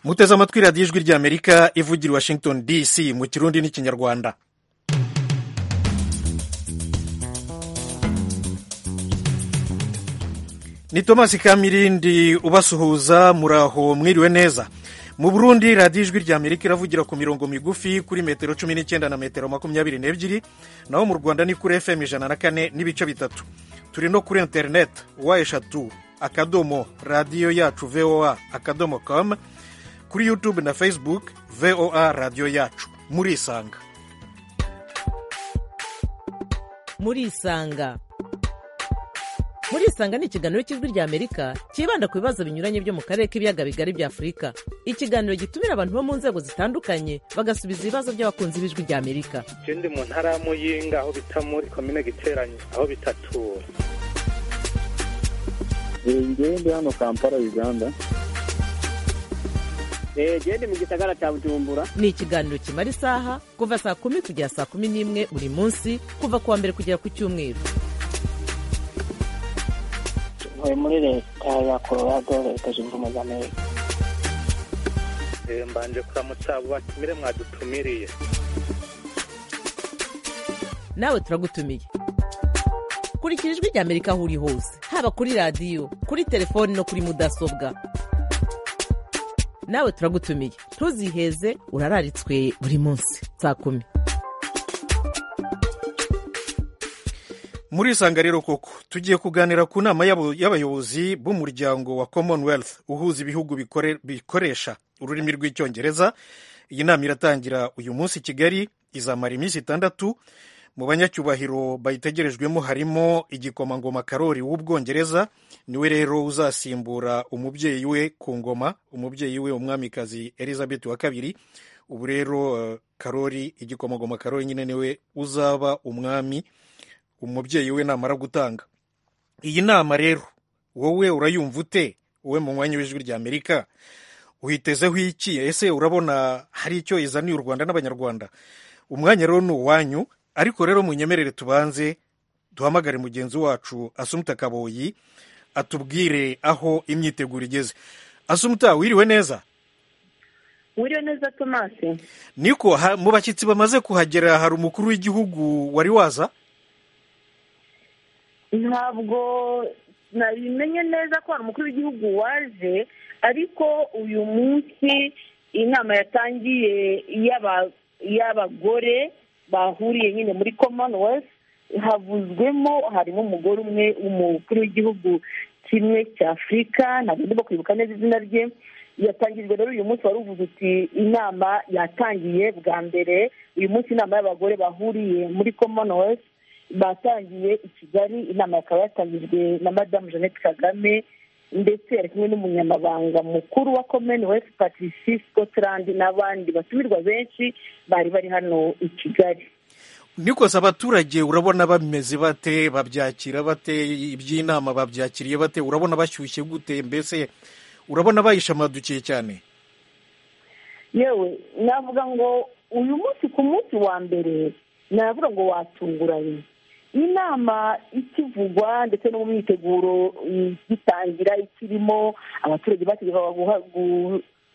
muteze amatwi radiyo ijwi ry'amerika ivugira i washington dc mu kirundi n'ikinyarwanda ni tomasi kamirindi ubasuhuza muraho mwiriwe neza mu burundi radiyo ijwi ry'amerika iravugira ku mirongo migufi kuri metero cumi n'icyenda na metero makumyabiri n'ebyiri naho mu rwanda ni kuri fm ijana na kane n'ibice bitatu turi no kuri interineti wa eshatu akadomo radiyo yacu voa akadomo com kuri yutube na facebook voa radiyo yacu murisanga murisanga murisanga ni ikiganiro cy'ijwi ry'amerika cyibanda ku bibazo binyuranye byo mu karere k'ibiyaga bigari bya afurika ikiganiro gitumira abantu bo mu nzego zitandukanye bagasubiza ibibazo by'abakunzi b'ijwi ry'amerika ikindi mu ntara ya muyinga aho bita muri komine giteranye aho bitatura ngende hano kampala uganda gende mu gisagara cya bujumbura ni ikiganiro kimara isaha kuva saa kumi kugera saa kumi n'imwe buri munsi kuva ku wa mbere kugera ku cyumweru ntuye muri leta ya colorado leta zunze ubumwe za amerika mbanje kuramutsa abo batumire mwadutumiriye nawe turagutumiye kurikira ijwi ry'amerika aho uri hose haba kuri radiyo kuri telefoni no kuri mudasobwa nawe turagutumiye ntuziheze urararitswe buri munsi saa kumi murisanga rero koko tugiye kuganira ku nama y'abo- y'abayobozi b'umuryango wa commonwealth uhuza ibihugu bikore- bikoresha ururimi rw'icyongereza iyi nama iratangira uyu munsi i kigali izamara iminsi itandatu mu banyacyubahiro bayitegerejwemo harimo igikomangoma karori w'ubwongereza niwe rero uzasimbura umubyeyi we ku ngoma umubyeyi we umwamikazi elizabeth wa kabiri ubu rero eh, karori igikomangoma karori nyine niwe uzaba umwami umubyeyi we namara gutanga iyi nama rero wowe urayumva ute wowe mu mwanya w'ijwi ry'amerika uhitezeho iki ese urabona hari icyo izaniye u rwanda n'abanyarwanda umwanya rero ni uwanyu ariko rero munyemerere tubanze duhamagare mugenzi wacu asumuta kaboyi atubwire aho imyiteguro igeze asumuta wiriwe neza wiriwe neza tomasi niko ha- mu bashyitsi bamaze kuhagera hari umukuru w'igihugu wari waza ntabwo nabimenye neza ko hari umukuru w'igihugu waje ariko uyu munsi inama yatangiye y'aba- y'abagore bahuriye nyine muri commonwealth havuzwemo harimo umugore umwe umukuru w'igihugu kimwe cya afurika ntabwo ndimo kwibuka neza izina rye yatangijwe rero uyu munsi wari uvuze uti inama yatangiye bwa mbere uyu munsi inama y'abagore bahuriye muri commonwealth batangiye i kigali inama yakaba yatangijwe na madamu jeannette kagame ndetse yari kumwe n'umunyamabanga mukuru wa commonwealth patrici scotland n'abandi batumirwa benshi bari bari hano i kigali nikose abaturage urabona bameze bate babyakira bate iby'inama babyakiriye bate urabona bashyushye gute mbese urabona bayishamadukiye cyane yewe navuga ngo uyu munsi ku munsi wa mbere navuga ngo watunguranye inama ikivugwa ndetse no mu myiteguro mm, gitangira ikirimo abaturage bategekwa guha-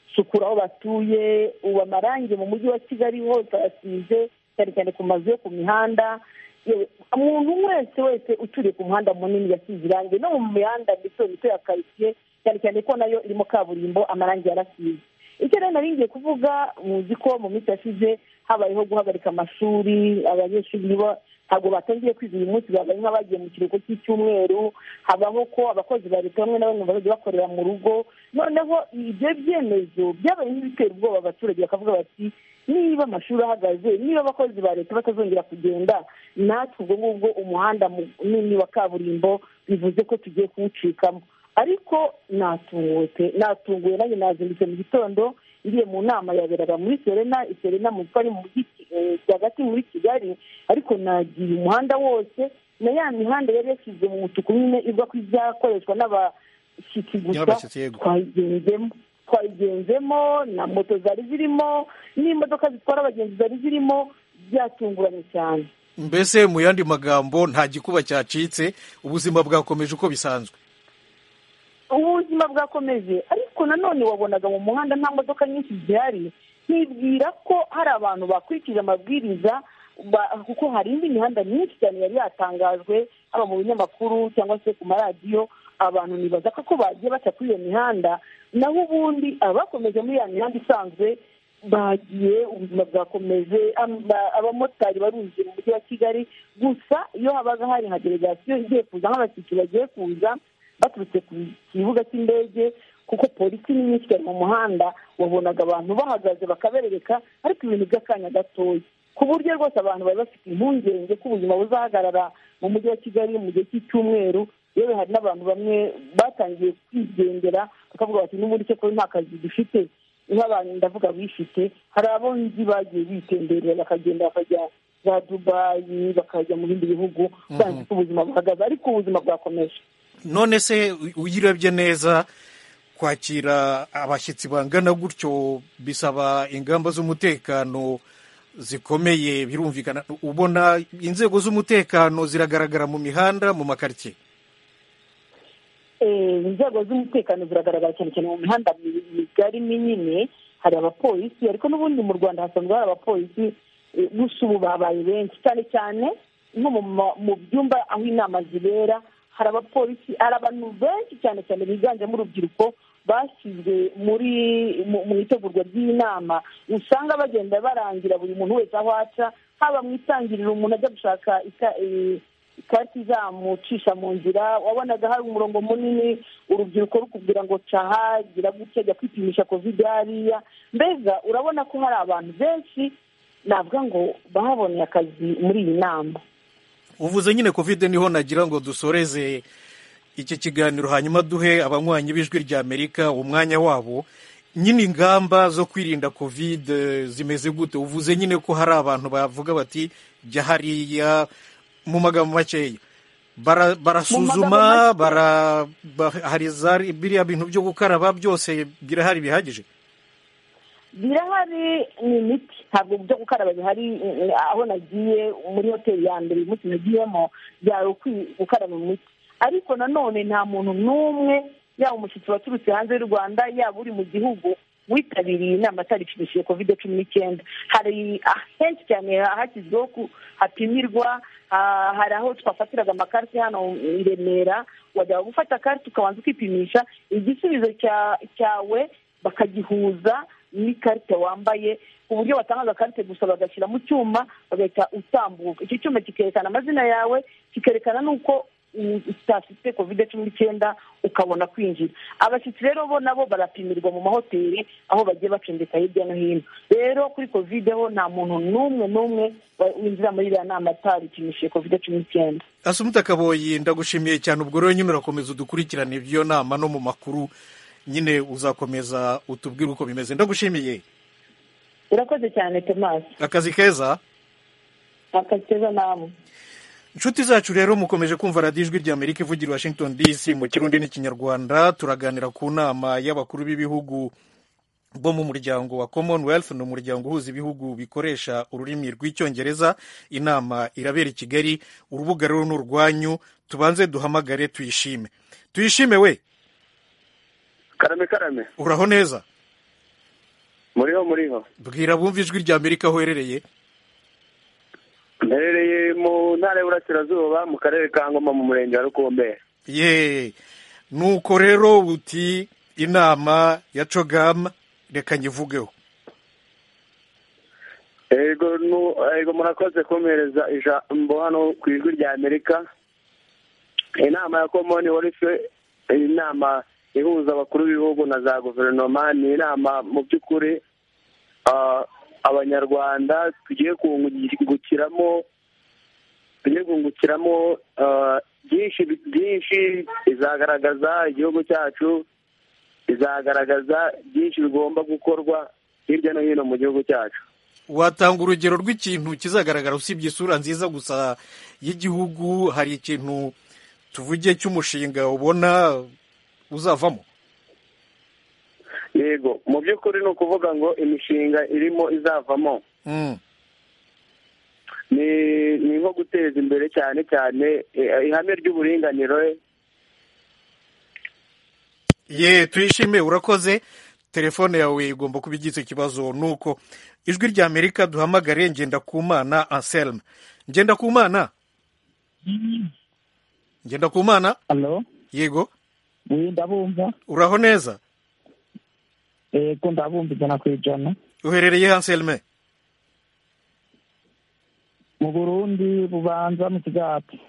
gusukura aho batuye ubu amarangi mu mujyi wa kigali hose arasize cyane cyane ku mazu yo ku mihanda yewe umuntu wese wese uturiye ku muhanda munini yasize irangi no mu mihanda mito mito ya karitsiye cyane cyane ko nayo irimo kaburimbo amarangi yarasize icyo rero nari ngiye kuvuga muzi ko mu minsi yashize habayeho guhagarika amashuri abanyeshuri nibo ntabwo batangiye kwiga uyu munsi babaye nk'abagiye mu kiruhuko cy'icyumweru habaho ko abakozi ba leta bamwe na bamwe bazajya bakorera mu rugo noneho ibyo byemezo byabaye nk'ibitera ubwoba abaturage bakavuga bati niba amashuri ahagaze niba abakozi ba leta batazongera kugenda natwe ubwo ngubwo umuhanda munini wa kaburimbo bivuze ko tugiye kuwucikamo ariko natunguwe pe natunguwe nanjye nazindutse mu gitondo ngiye mu nama yaberaga muri serena serena mu twari mu mujyi eh, rwagati muri kigali ariko nagiye umuhanda wose na ya mihanda yari yashyize mu mutuku nyine ivuga ko izakoreshwa n'abashyitsi gusa N'abashyitsi, yego. twayigenzemo twayigenzemo na moto zari zirimo n'imodoka zitwara abagenzi zari zirimo byatunguranye cyane mbese mu yandi magambo nta gikuba cyacitse ubuzima bwakomeje uko bisanzwe ubuzima ubuzima bwakomeje ariko nanone wabonaga mu muhanda nta modoka nyinshi zihari nkibwira ko hari abantu bakurikije amabwiriza ba- kuko hari indi mihanda myinshi cyane yari yatangajwe haba mu binyamakuru cyangwa se ku maradiyo abantu nibazaka ko bagiye baca kuri iyo mihanda naho ubundi abakomeje muri ya mihanda isanzwe bagiye ubuzima bwakomeje am- ba- abamotari barunze mu mujyi wa kigali gusa iyo habaga hari nka delegasiyo igiye kuza nk'abashyitsi bagiye kuza baturutse ku kibuga cy'indege kuko polisi ni nyinshi cyane mu muhanda wabonaga abantu bahagaze bakabereka ariko ibintu by'akanya gatoya ku buryo rwose abantu bari bafite impungenge ko ubuzima buzahagarara mu mujyi wa kigali mu gihe cy'icyumweru yewe hari n'abantu bamwe batangiye kwigendera bakavuga bati n'ubundi cyakora nta kazi dufite nk'abantu ndavuga bifite hari abonzi bagiye bitemberera bakagenda bakajya za dubayi bakajya mu bindi bihugu bazi ko ubuzima buhagaze ariko ubuzima bwakomeje none se u- uyirebye neza kwakira abashyitsi bangana gutyo bisaba ingamba z'umutekano zikomeye birumvikana ubona inzego z'umutekano ziragaragara mu mihanda mu makaritsiye Eh, inzego z'umutekano ziragaragara cyane cyane mu mihanda mi- migari minini hari abapolisi ariko n'ubundi mu rwanda hasanzwe hari abapolisi eh, gusa ubu babaye benshi cyane cyane nko mu ma- mu byumba aho inama zibera hari abapolisi hari abantu benshi cyane cyane biganjemo urubyiruko bashyizwe muri mu mu itegurwa ry'inama usanga bagenda barangira buri muntu wese aho aca haba mu itangiriro umuntu ajya gushaka ika- eh, ikarita izamucisha mu nzira wabonaga hari umurongo munini urubyiruko rukubwira ngo caha gira gutya jya kwipimisha kovide hariya mbega urabona ko hari abantu benshi navuga ngo bahaboneye akazi muri iyi nama uvuze nyine kovide niho nagira ngo dusoreze iki kiganiro hanyuma duhe abanywanyi b'ijwi rya amerika umwanya wabo nyine ingamba zo kwirinda kovide zimeze gute uvuze nyine ko hari abantu bavuga bati jya hariya mu magambo makeya Bara- barasuzuma magambo bara- ba- hari za biriya bintu byo gukaraba byose birahari bihagije birahari ni imiti ntabwo byo gukaraba bihari eh, eh, aho nagiye muri hoteli ya mbere uyu munsi nagiyemo byari ukwi- gukaraba imiti ariko nanone nta muntu n'umwe yaba umushyitsi waturutse hanze y'u rwanda yaba uri mu gihugu witabiriye inama ataripimishije kovide cumi n'icyenda hari henshi cyane hashyizweho ku hapimirwa ah, hari aho twafatiraga amakarita hano i remera wajya gufata akarita ukabanza ukipimisha igisubizo cya- cyawe bakagihuza n'ikarita wambaye ku buryo batangaza akarite gusa bagashyira mu cyuma bagahita utambuka icyo cyuma kikerekana amazina yawe kikerekana n'uko u- utafite kovide cumi n'icyenda ukabona kwinjira abashyitsi rero bo nabo barapimirwa mu mahoteli aho bagiye bacumbika hirya no hino rero kuri kovide ho nta muntu n'umwe n'umwe wa- winjira muri iriya nama ataripimishije kovide cumi n'icyenda asumuta kaboyi ndagushimiye cyane ubwo rero nyine urakomeza udukurikirane iby'iyo nama no mu makuru nyine uzakomeza utubwire uko bimeze ndagushimiye urakoze cyane tomasi akazi keza akazi keza namwe inshuti zacu rero mukomeje kumva radiyo ijwi rya amerika ivugira i washington dc mu kirundi n'ikinyarwanda turaganira ku nama y'abakuru b'ibihugu bo mu muryango wa commonwealth ni umuryango uhuza ibihugu bikoresha ururimi rw'icyongereza inama irabera i kigali urubuga rero ni urwanyu tubanze duhamagare tuyishime tuyishime we karame karame uraho neza muriho muriho bwira bumva ijwi rya amerika aho uherereye mperereye mu ntara y'uburasirazuba mu karere ka ngoma mu murenge wa rukombe ye nuko rero uti inama ya cogam reka nyivugeho ego nu- ego murakoze kumpereza ijambo hano ku ijwi rya amerika inama ya commonwealth inama ihuza abakuru b'ibihugu na za guverinoma ni inama mu by'ukuri ah, abanyarwanda tugiye kungukiramo tugiye kungukiramo ah, byinshi byinshi izagaragaza igihugu cyacu izagaragaza byinshi bigomba gukorwa hirya no hino mu gihugu cyacu watanga urugero rw'ikintu kizagaragara usibye isura nziza gusa y'igihugu hari ikintu tuvuge cy'umushinga ubona uzavamo yego mu by'ukuri ni ukuvuga ngo imishinga irimo izavamo Mm. ni ni nko guteza imbere cyane cyane eh, ihame ry'uburinganire ye tuyishime urakoze telefone yawe igomba kuba igize ikibazo nuko ijwi rya amerika duhamagare ngendakumana anselme ngendakumana ngendakumana alo yego we ndabumva uraho neza yego ndabumva ijana ku ijana uherereye he anselme mu burundi bubanza mu kigati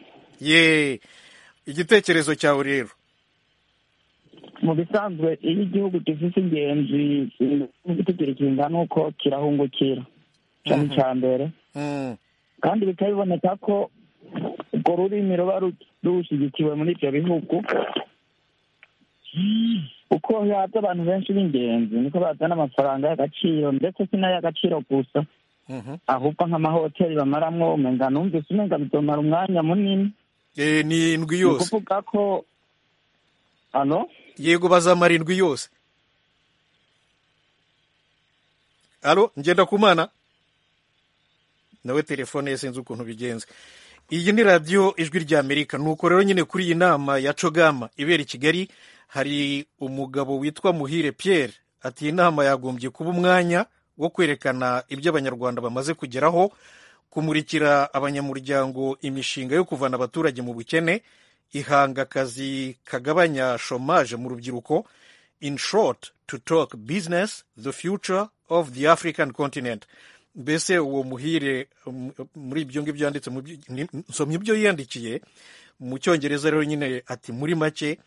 ye igitekerezo cyawe rero mu bisanzwe iyo igihugu gifite ingenzi kigira ikinga nuko kirahungukira cyane cya mbere Mm, kandi bikaba biboneka ko urwo rurimi ruba ru- rushyigikiwe muri ibyo bihugu uko haza abantu benshi b'ingenzi niko bazana amafaranga y'agaciro ndetse si n'ay'agaciro gusa mhm. ahubwo nk'amahoteli bamaramwo umenga numvise umenga bizomara umwanya munini Eh, ni indwi ni yose ukuvuga ko ano yego bazamara indwi yose alo ngendakumana nawe telefone ye sinzi ukuntu bigenze iyi ni radiyo ijwi rya amerika nuko rero nyine kuri iyi nama ya cogama ibera i kigali hari umugabo witwa muhire pierre ati iyi nama yagombye kuba umwanya wo kwerekana ibyo abanyarwanda bamaze kugeraho kumurikira abanyamuryango imishinga yo kuvana abaturage mu bukene ihanga akazi kagabanya shomaje mu rubyiruko in short to talk business the future of the african continent mbese uwo muhire um, muri ibyo ngibyo yanditse mu byo- ni- nsomye ibyo yiyandikiye mu cyongereza rero nyine ati muri make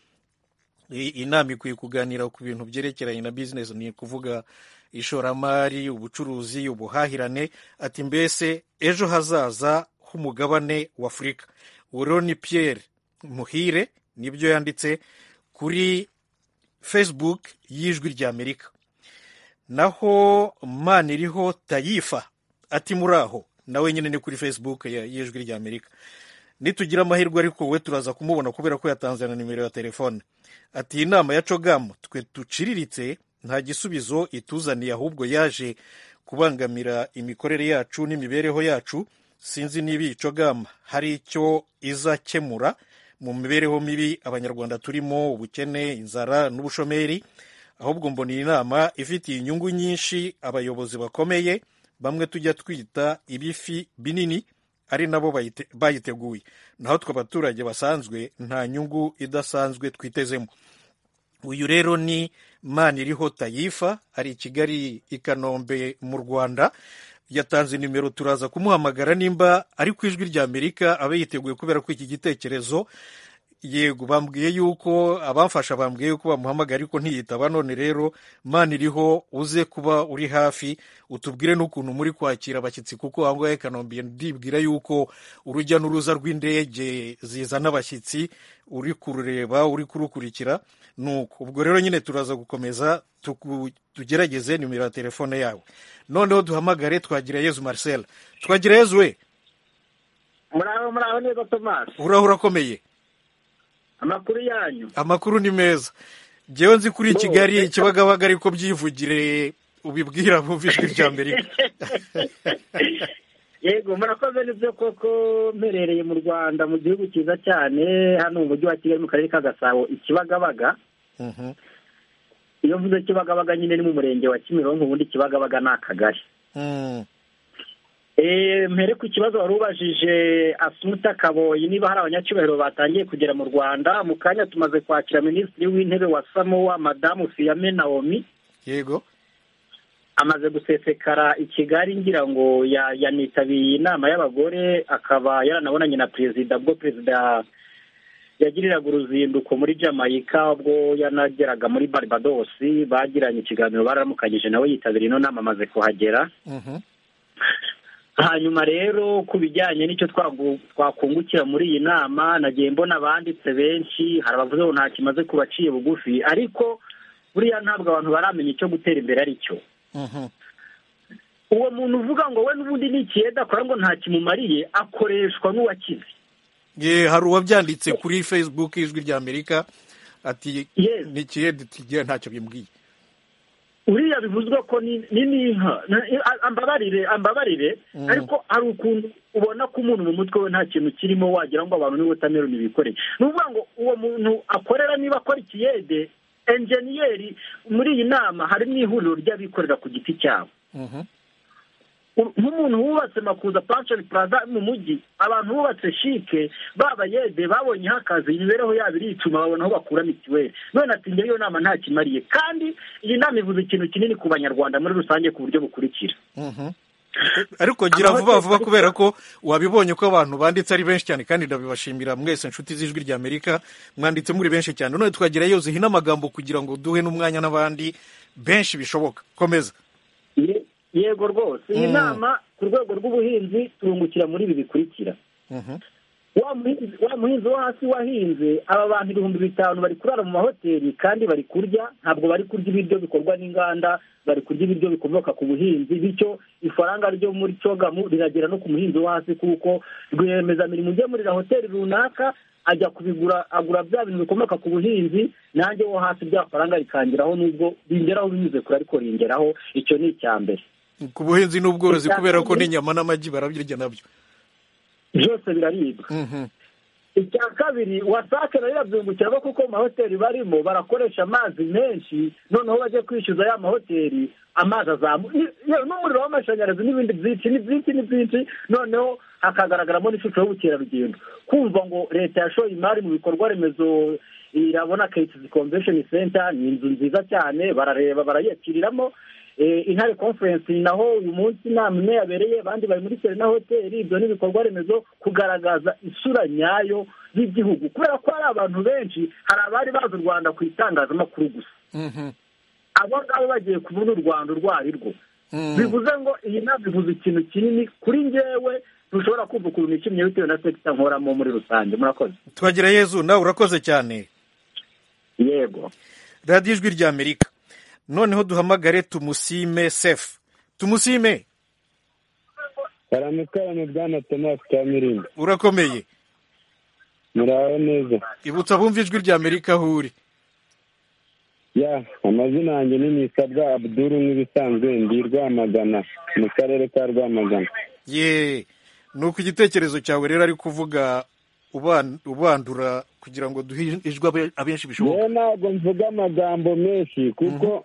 i- inama ikwiye kuganira ku bintu byerekeranye na business ni ukuvuga ishoramari ubucuruzi ubuhahirane ati mbese ejo hazaza h'umugabane w'afurika uwo rero ni pierre muhire nibyo yanditse kuri facebook y'ijwi rya amerika naho mana iriho tayifa ati muri aho nawe nyine ni kuri facebook ya- y'ijwi rya amerika nitugira amahirwe ariko we turaza kumubona kubera ko yatanze na nimero ya telefone ati iyi nama ya cogamu twe duciriritse nta gisubizo ituzaniye ahubwo yaje kubangamira imikorere yacu n'imibereho yacu sinzi niba iyi cogamu hari icyo izakemura mu mibereho mibi abanyarwanda turimo ubukene inzara n'ubushomeri ahubwo mbona iyi nama ifitiye inyungu nyinshi abayobozi bakomeye bamwe tujya twita ibifi binini ari nabo bayite- bayiteguye naho twe abaturage basanzwe nta nyungu idasanzwe twitezemo uyu rero ni maniriho tayifa ari i kigali i kanombe mu rwanda yatanze nimero turaza kumuhamagara nimba ari ku ijwi rya amerika abe yiteguye kubera ko iki gitekerezo yego bambwiye yuko abamfasha bambwiye yuko bamuhamagara ariko ntiyitaba none rero mana iriho uze kuba uri hafi utubwire n'ukuntu muri kwakira abashyitsi kuko aho ngaho i kanombe ndibwira yuko urujya n'uruza rw'indege zizana abashyitsi uri kurureba uri kurukurikira nuko ubwo rero nyine turaza gukomeza tuku- tugerageze nimero ya telefone yawe noneho duhamagare twagira yezu marcel twagira yezu we muraho muraho neza tomasi uraho urakomeye amakuru yanyu amakuru ni meza ngewe nzi kuri kigali kibagabaga ariko byivugire ubibwira bumva ijwi rya amerika yego murakoze nibyo koko mperereye mu rwanda mu gihugu cyiza cyane hano mu mujyi wa kigali mu karere ka gasabo i kibagabaga Mhm, iyo mvuze kibagabaga nyine ni mu murenge wa kimironko ubundi kibagabaga ni akagari mm, Eh, mpere ku kibazo wari ubajije asunuta kaboyi niba hari abanyacyubahiro batangiye kugera mu rwanda mu kanya tumaze kwakira minisitiri w'intebe wa samowa madamu fiyame naomi yego amaze gusesekara i kigali ngira ngo ya- yanitabiriye inama y'abagore akaba yaranabonanye na perezida ubwo perezida yagiriraga uruzinduko muri jamaica ubwo yanageraga muri barbados bagiranye ikiganiro bararamukanyije nawe yitabiriye ino nama amaze kuhagera mhm, hanyuma rero ku bijyanye n'icyo twagu- twakungukira muri iyi nama nagiye mbona abanditse benshi hari abavuze ngo nta kimaze kubaciye bugufi ariko buriya ntabwo abantu baramenya icyo gutera imbere ari cyo mhm, uwo muntu uvuga ngo we n'ubundi ni ikiyede akora ngo nta kimumariye akoreshwa n'uwakize ye hari uwabyanditse kuri facebook ijwi rya amerika ati Yes. nikiyedi tugiye ntacyo bimbwiye uriya bivuzwe ko ni ni n'inka Na- a- ambabarire ambabarire Mm. ariko hari ukuntu ubona ko umuntu mu mutwe we nta kintu kirimo wagira ngo abantu ni wotameroni bikoreye ni ukuvuga ngo uwo muntu akorera niba akora ikiyede enjeniyeri muri iyi nama harimo ihuriro ry'abikorera ku giti cyabo nk'umuntu wubatse makuza panshoni puraza mu mujyi abantu bubatse shike baba yede babonyeho akazi imibereho yabo irituma babona aho bakura mituweli none ati ngewe iyo nama ntakimariye kandi iyi nama ivuze ikintu kinini ku banyarwanda muri rusange ku buryo bukurikira ariko gira vuba vuba kubera ko wabibonye ko abantu banditse ari benshi cyane kandi ndabibashimira mwese inshuti z'ijwi rya amerika mwanditse muri benshi cyane none twagerayo zihina amagambo kugira ngo duhe n'umwanya n'abandi benshi bishoboka komeza yego rwose iyi nama ku rwego rw'ubuhinzi turungukira muri ibi bikurikira wa muhinzi wo hasi wahinze aba bantu ibihumbi bitanu bari kurara mu mahoteli kandi bari kurya ntabwo bari kurya ibiryo bikorwa n'inganda bari kurya ibiryo bikomoka ku buhinzi bityo ifaranga ryo muri cogamu riragera no ku muhinzi wo hasi kuko rwiyemezamirimo ujya muri hoteli runaka ajya kubigura agura bya bintu bikomoka ku buhinzi nanjye wo hasi bya faranga rikangeraho n'ubwo bingeraho binyuze kure ariko ringeraho icyo ni icya mbere ku buhinzi n'ubworozi kubera ko n'inyama n'amagi barabirya nabyo byose biraribwa icya kabiri wasake nayo irabyungukiramo kuko mu mahoteli barimo barakoresha amazi menshi noneho bajya kwishyuza ya mahoteli amazi azamuka n'umuriro w'amashanyarazi n'ibindi byinshi ni byinshi ni byinshi noneho hakagaragaramo n'ishusho y'ubukerarugendo kumva ngo leta yashoye imari mu bikorwa remezo irabona keyitizi komvesheni senta ni inzu nziza cyane barareba barayiyakiriramo intare conference naho uyu munsi inama imwe yabereye abandi bari muri serena hoteli ibyo ni ibikorwa remezo kugaragaza isura nyayo y'igihugu kubera ko hari abantu benshi hari abari bazi u rwanda ku itangazamakuru gusa abo ngabo bagiye kubona u rwanda urwo ari rwo bivuze ngo iyi nama ivuze ikintu kinini kuri ngewe ntushobora kumva ukuntu nishimye bitewe na sekita nkoramo muri rusange murakoze twagira yezu nawe urakoze cyane yego radiyo ijwi rya amerika noneho duhamagare tumusime sefu tumusime karamukarame bwana tomasi cya mirinda urakomeye muraho neza ibutsa bumva ijwi rya amerika aho uri ya amazina yanjye ni nisabwa abuduru nk'ibisanzwe ndi rwamagana mu karere ka rwamagana ye ni uko igitekerezo cyawe rero ari kuvuga ubandura kugira ngo duhe ijwi abenshi bishoboka yewe ntabwo mvuga amagambo menshi kuko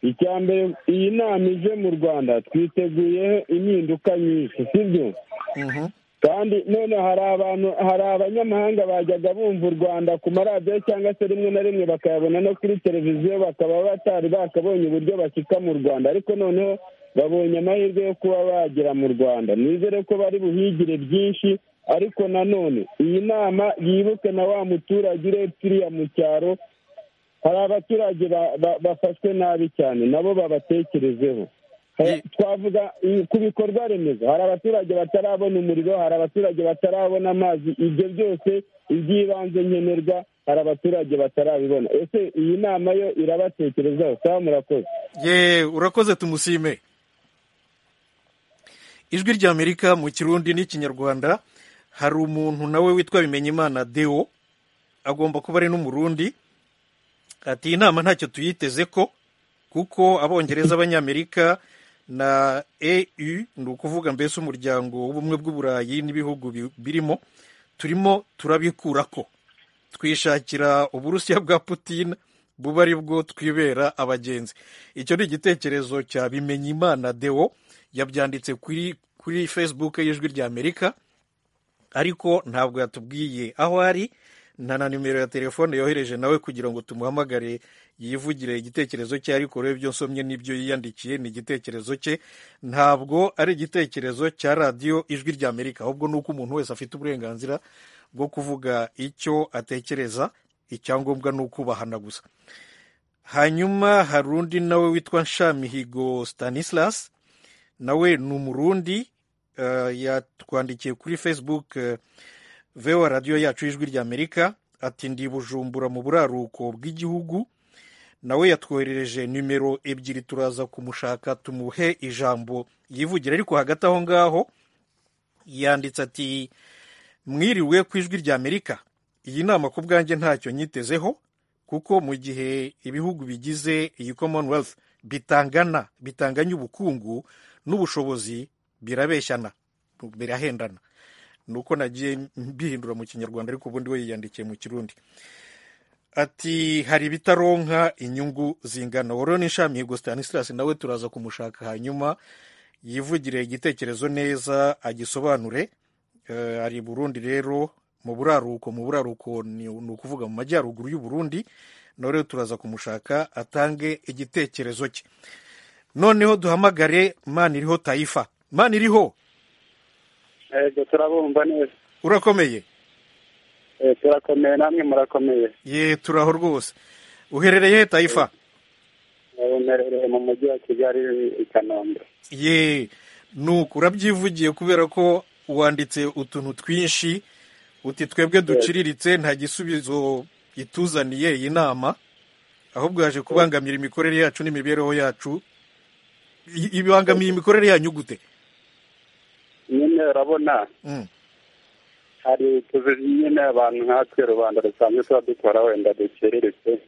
icya mbere iyi nama ije mu rwanda twiteguyeho impinduka nyinshi sibyo kandi none hari abantu hari abanyamahanga bajyaga bumva u rwanda ku maradiyo cyangwa se rimwe na rimwe bakayabona no kuri televiziyo bakaba batari bakabonye uburyo bashyika mu rwanda ariko noneho babonye amahirwe yo kuba bagera mu rwanda nizere ko bari buhigire byinshi ariko nanone iyi nama yibuke na wa muturage urebye uriya mu cyaro hari abaturage bafashwe nabi cyane nabo babatekerezeho twavuga ku bikorwa remezo hari abaturage batarabona umuriro hari abaturage batarabona amazi ibyo byose iby'ibanze nkenerwa hari abaturage batarabibona ese iyi nama yo irabatekerezaho sawa murakoze yeee urakoze tumusime ijwi rya amerika mu kirundi n'ikinyarwanda hari umuntu nawe witwa bimenyimana deo agomba kuba ari n'umurundi ati iyi nama ntacyo tuyiteze ko kuko abongereza abanyamerika na eu ni ukuvuga mbese umuryango w'ubumwe bw'uburayi n'ibihugu birimo turimo turabikura ko twishakira uburusiya bwa putin buba ari bwo twibera abagenzi icyo ni igitekerezo cya bimenyimana deo yabyanditse kuri kuri facebook y'ijwi rya amerika ariko ntabwo yatubwiye aho ari nta na nimero ya telefone yohereje nawe kugira ngo tumuhamagare yivugire igitekerezo cye ariko rero ibyo nsomye n'ibyo yiyandikiye ni igitekerezo cye ntabwo ari igitekerezo cya radiyo ijwi rya amerika ahubwo ni uko umuntu wese afite uburenganzira bwo kuvuga icyo atekereza icyangombwa ni ukubahana gusa hanyuma hari undi nawe witwa nshamihigo stanislas nawe ni umurundi yatwandikiye kuri facebook vewa radiyo yacu y'ijwi rya amerika ati ndi bujumbura mu buraruko bw'igihugu nawe yatwoherereje nimero ebyiri turaza kumushaka tumuhe ijambo yivugira ariko hagati aho ngaho yanditse ati mwiriwe ku ijwi rya amerika iyi nama ku bwanjye ntacyo nyitezeho kuko mu gihe ibihugu bigize iyi commonwealth bitangana bitanganya ubukungu n'ubushobozi birabeshyana birahendana ni uko nagiye mbihindura mu kinyarwanda ariko ubundi we yiyandikiye mu kirundi ati hari ibitaronka inyungu zingana wari n'inshamihigo Stanislas nawe turaza kumushaka hanyuma yivugire igitekerezo neza agisobanure hari burundi rero mu buraruko mu buraruko ni ukuvuga mu majyaruguru y'u Burundi rero turaza kumushaka atange igitekerezo cye noneho duhamagare mani iriho tayifa mani iriho turabumva neza urakomeye turakomeye namwe murakomeye ye turaho rwose uherereye he tayifa uherereye mu mujyi wa kigali i kanombe ye nuko urabyivugiye kubera ko wanditse utuntu twinshi uti twebwe duciriritse nta gisubizo ituzaniye iyi nama ahubwo yaje kubangamira imikorere yacu n'imibereho yacu ibangamiye imikorere yanyu gute nyine urabona hari tuzi nyine abantu nkatwe rubanda rusanzwe tuba dukora wenda duciriritse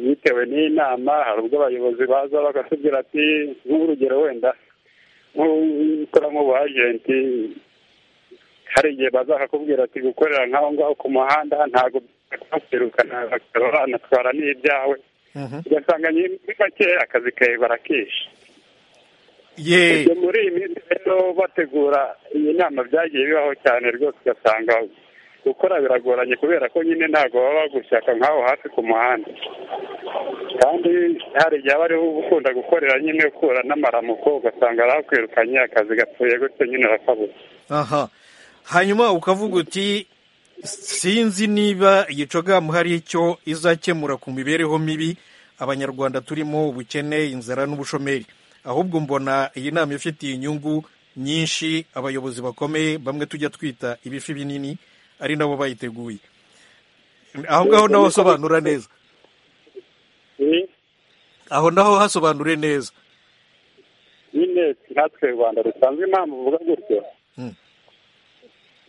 bitewe n'inama hari ubwo abayobozi baza bagatubwira ati nk'urugero wenda nk'ukora nk'ubuajenti hari igihe bazakakubwira ati gukorera nk'aho ngaho ku muhanda ntabwo kwirukana banatwara n'ibyawe ugasanga muri make akazi kawe barakishe yeee muri iyi minsi rero bategura iyi nama byagiye bibaho cyane rwose ugasanga gukora biragoranye kubera ko nyine ntabwo baba bagushyaka nk'aho hafi ku muhanda kandi hari igihe aba ariho ukunda gukorera nyine ukura n'amaramuko ugasanga arahakwirukanye akazi gapfuye gutyo nyine urakabuze aha hanyuma ukavuga uti sinzi niba iyi cogamu hari icyo izakemura ku mibereho mibi abanyarwanda turimo ubukene inzara n'ubushomeri ahubwo mbona iyi nama ifitiye inyungu nyinshi abayobozi bakomeye bamwe tujya twita ibifi binini ari nabo bayiteguye aho ngaho naho hasobanura neza aho naho hasobanure neza nyine natwe rwanda rusanzwe impamvu uvuga gutyo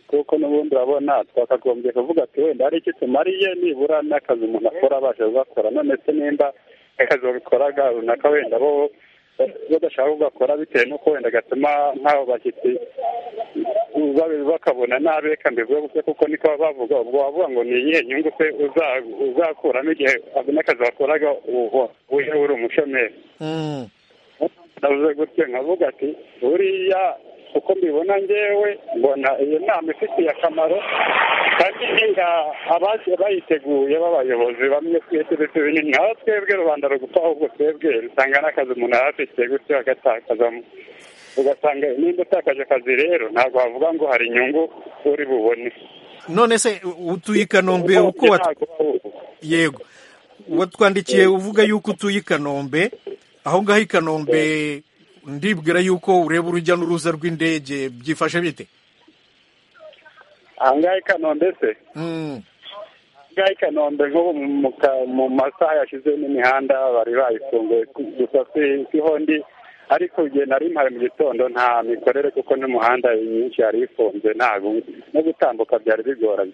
kuko n'ubundi urabona twakagombye kuvuga ati wenda hari icyo tumariye nibura n'akazi umuntu akora abasha kugakora none se nimba akazi gakoraga runaka wenda bo badashaka kugakora bitewe n'uko wenda gatuma nk'abo bashyitsi bakabona nabi reka mbivuge gusa kuko niko baba bavuga ubwo wavuga ngo ni iyihe nyungu se uzakuramo igihe n'akazi wakoraga uje uri umushomeri navuze gutyo nkavuga ati buriya uko mbibona ngewe mbona iyo nama ifitiye akamaro kandi niba abaje bayiteguye b'abayobozi bamwe twese ndetse binini aho twebwe rubanda rugufa ahubwo twebwe rusanga n'akazi umuntu yari afite gutyo agatakazamo ugasanga nimba utakaje akazi rero ntabwo wavuga ngo hari inyungu uri bubone none se utuye i kanombe uko yego watwandikiye uvuga yuko utuye i kanombe aho ngaho i kanombe ndibwira yuko ureba urujya n'uruza rw'indege byifashe bite aha ngaha i kanombe se aha ngaha i kanombe nk'ubu mu masaha yashize n'imihanda bari bayifunguye gusa siho ndi ariko igihe nari mpari mu gitondo nta mikorere kuko n'umuhanda myinshi yari ifunze ntabwo no gutambuka byari bigoranye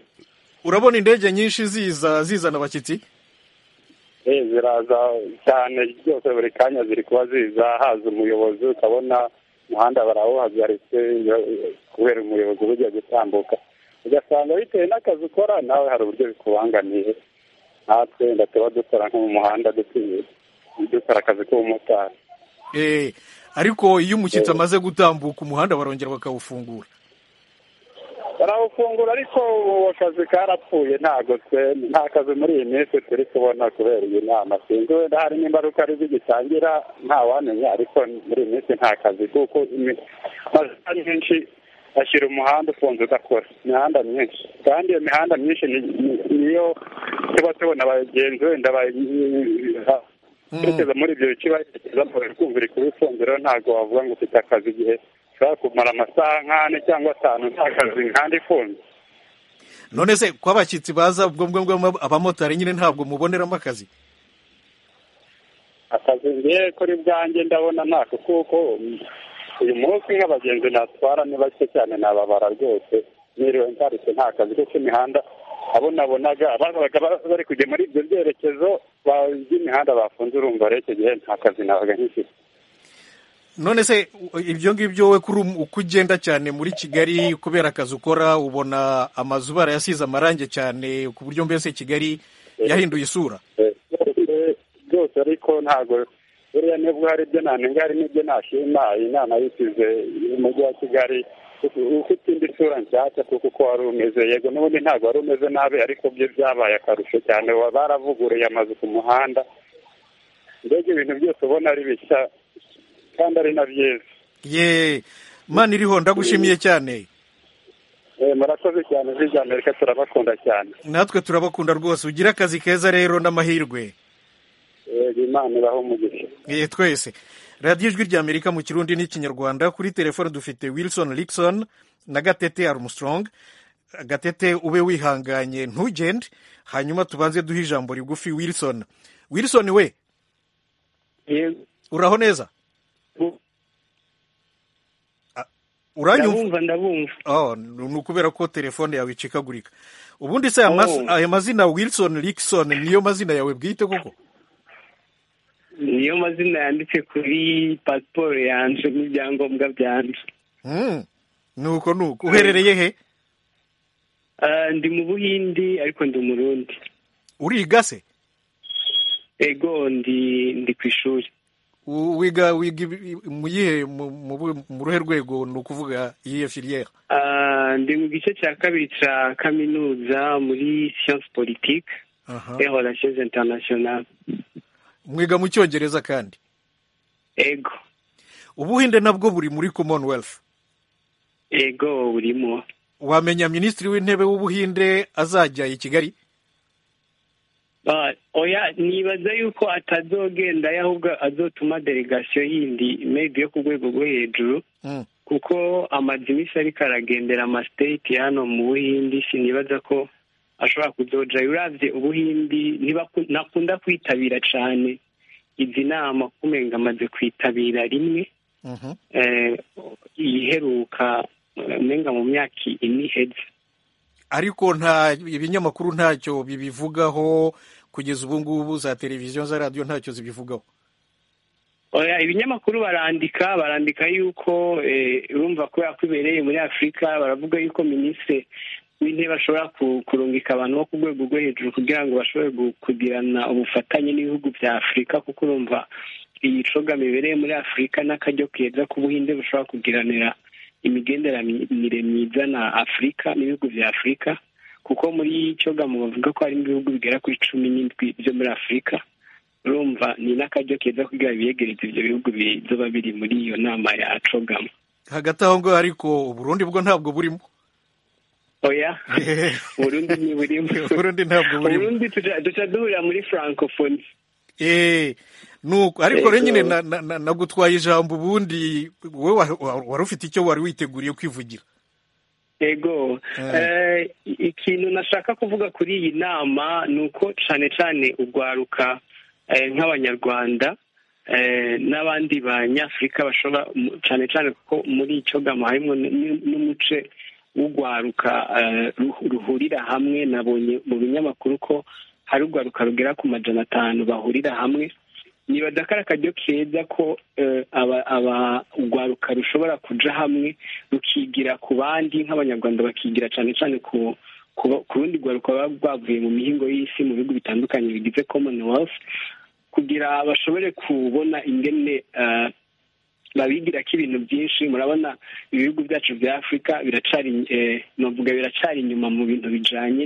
urabona indege nyinshi ziza zizana abashyitsi ziraza cyane byose buri kanya ziri kuba ziza haza umuyobozi ukabona umuhanda barawuhagaritse kubera umuyobozi uba ugiye gutambuka ugasanga bitewe n'akazi ukora nawe hari uburyo bikubangamiye natwe wenda tuba dukora nko mu muhanda dukora akazi k'ubumotari ariko iyo umushyitsi amaze gutambuka umuhanda barongera bakawufungura barawufungura ariko ubu akazi karapfuye ntabwo nta kazi muri iyi minsi turi kubona kubera iyi nama sinzi wenda hari n'imbaruka ari zigitangira ntawamenya ariko muri iyi minsi nta kazi kuko amasaha menshi ashyira umuhanda ufunze udakora imihanda myinshi kandi iyo mihanda myinshi niyo tuba tubona abagenzi wenda berekeza muri ibyo bice baherekezamo bari kumvira ifunze rero ntabwo wavuga ngo ufite akazi igihe ushobora kumara amasaha nk'ane cyangwa atanu nta kazi nk'andi ifunze none se ko abashyitsi baza ubwo ngubwo abamotari nyine ntabwo muboneramo akazi akazi ngewe kuri bwanjye ndabona ntako kuko uyu munsi nk'abagenzi natwara ni bake cyane nababara rwose niriwe ntarushye nta kazi kuko imihanda abo nabonaga abazaga bari kujya muri ibyo byerekezo by'imihanda bafunze urumva rero icyo gihe nta kazi nabaga nk'ifite none se ibyo ngibyo we kuri uko ugenda cyane muri kigali kubera akazi ukora ubona amazu barayasize amarangi cyane ku buryo mbese kigali yahinduye isura byose ariko ntabwo buriya nibwo hari ibyo nanenga hari n'ibyo nashima inama yisize umujyi wa kigali ufite indi sura nshyashya kuko uko wari umeze yego n'ubundi ntabwo wari umeze nabi ariko byo byabaye akarusho cyane baravuguruye amazu ku muhanda mbega ibintu byose ubona ari bishya kandi ari na byiza ye mani iriho ndagushimiye cyane murakoze cyane bya amerika turabakunda cyane natwe turabakunda rwose ugira akazi keza rero n'amahirwe imana ibaho umugisha ye twese radiyo ijwi rya amerika mu kirundi n'ikinyarwanda kuri telefone dufite wilson Rickson na gatete Armstrong gatete ube wihanganye ntugende hanyuma tubanze duhe ijambo rigufi wilson wilson we uraho neza uranyumva ndabumva ni ukubera ko telefone yawe icikagurika ubundi se aya mazina wilson Rickson niyo mazina yawe bwite koko niyo mazina yanditse kuri pasiporo yanjye n'ibyangombwa byanjye ni uko ni uko uherereye he ndi mu buhindi ariko ndi umurundi uriga se ego ndi ku ishuri wiga wiga mu yihe mu ruhe rwego ni ukuvuga iyihe filiyeri ndi mu gice cya kabiri cya kaminuza muri siyansi politiki ehoracyeze interinasiyonari mwiga mu cyongereza kandi ego ubuhinde nabwo buri muri commonwealth ego burimo wamenya minisitiri w'intebe w'ubuhinde azajya i kigali oya nibaza yuko atazogenda ahubwo azotuma delegasiyo yindi mebi yo ku rwego rwo hejuru kuko amaze iminsi ariko aragendera amasiteti hano mu buhinde sinibaza ko ashobora kudoja urabye ubuhindi ntakunda kwitabira cyane izi nama kumenga amaze kwitabira rimwe iheruka umenga mu myaka ine iheze ariko nta ibinyamakuru ntacyo bibivugaho kugeza ubu ngubu za televiziyo za radiyo ntacyo zibivugaho ibinyamakuru barandika barandika yuko urumva kubera ko ibereye muri afurika baravuga yuko minisitiri w'intebe ashobora kurungika abantu bo ku rwego rwo hejuru kugira ngo bashobore kugirana ubufatanye n'ibihugu bya afurika kuko urumva iyi coga mibereye muri afurika n'akaryo keza k'ubuhinde bushobora kugiranira imigenderanire myiza na afurika n'ibihugu bya afurika kuko muri iyi coga mu bavuga ko harimo ibihugu bigera kuri cumi n'indwi byo muri afurika urumva ni n'akaryo keza kugira ngo biyegereze ibyo bihugu bizoba biri muri iyo nama ya cogamo hagati aho ngaho ariko uburundi bwo ntabwo burimo oya burundi ntiburimo burundi ntabwo burimo burundi duca duhurira muri francophonie eee nuko ariko rero nyine nagutwaye ijambo ubundi wowe wari ufite icyo wari witeguriye kwivugira yego ikintu nashaka kuvuga kuri iyi nama ni uko cyane cyane urwaruka nk'abanyarwanda n'abandi banyafurika bashobora cyane cyane kuko muri icyo gamo harimo n'umuce urwaruka ruhurira hamwe nabonye mu binyamakuru ko hari urwaruka rugera ku majana atanu bahurira hamwe niba kari akaryo keza ko urwaruka rushobora kuja hamwe rukigira ku bandi nk'abanyarwanda bakigira cyane cyane ku rundi rwaruka ruba rwavuye mu mihingo y'isi mu bihugu bitandukanye bigize commonwealth kugira bashobore kubona ingene babigira ko ibintu byinshi murabona ibihugu byacu bya afurika biracari navuga biracari inyuma mu bintu bijyanye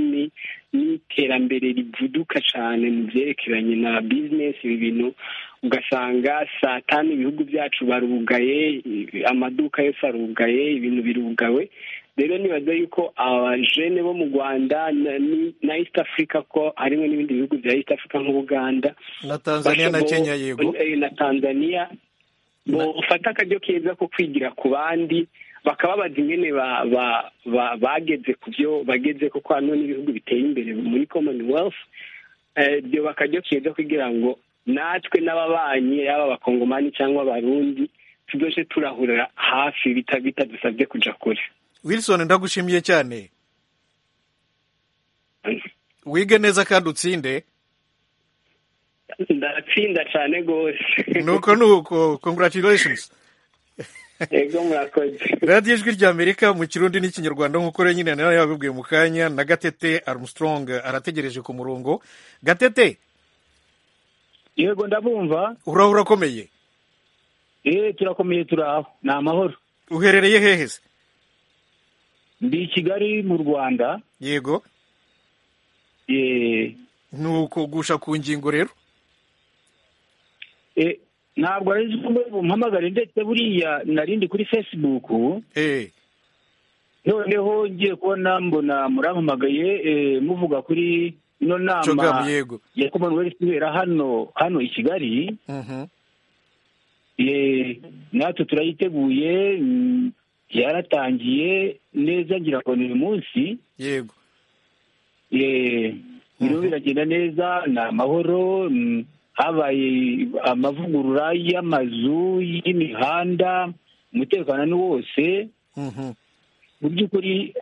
n'iterambere rivuduka cyane mu byerekeranye na bizinesi ibi bintu ugasanga saa tanu ibihugu byacu barugaye amaduka yose arugaye ibintu birugawe rero nibaza yuko abajene bo mu rwanda na east africa ko harimo n'ibindi bihugu bya east africa nk'ubuganda na tanzania na kenya yego na tanzania ufata akaryo keza ko kwigira ku bandi bakababaza ingene bageze ku byo bageze kuko hano n'ibihugu biteye imbere muri commonwealth byo bakaryo keza kugira ngo natwe n'ababanyi yaba abakongomani cyangwa abarundi tudoje turahurira hafi bitadusabye kujya kure wilson ndagushimiye cyane wige neza kandi utsinde ndatsinda cyane rwose nuko nuko congratulations radiyo ijwi ry'amerika mu kirundi n'ikinyarwanda nk'uko rero nyine nawe yabibwiye mu kanya na gatete armstrong arategereje ku murongo gatete yego ndabumva uraho urakomeye eee turakomeye turaho ni amahoro uherereye hehe se ndi i kigali mu rwanda yego eee ni ukugusha ku ngingo rero ntabwo ari bumpamagare ndetse buriya narindi kuri fesibuku noneho ngiye kubona mbona murampamagaye muvuga kuri ino nama ya commonwealth ibera hano hano i kigali natwe turayiteguye yaratangiye neza ngira ngo ni uyu munsi yego birimo biragenda neza ni amahoro habaye amavugurura y'amazu y'imihanda umutekano ni wose mu by'ukuri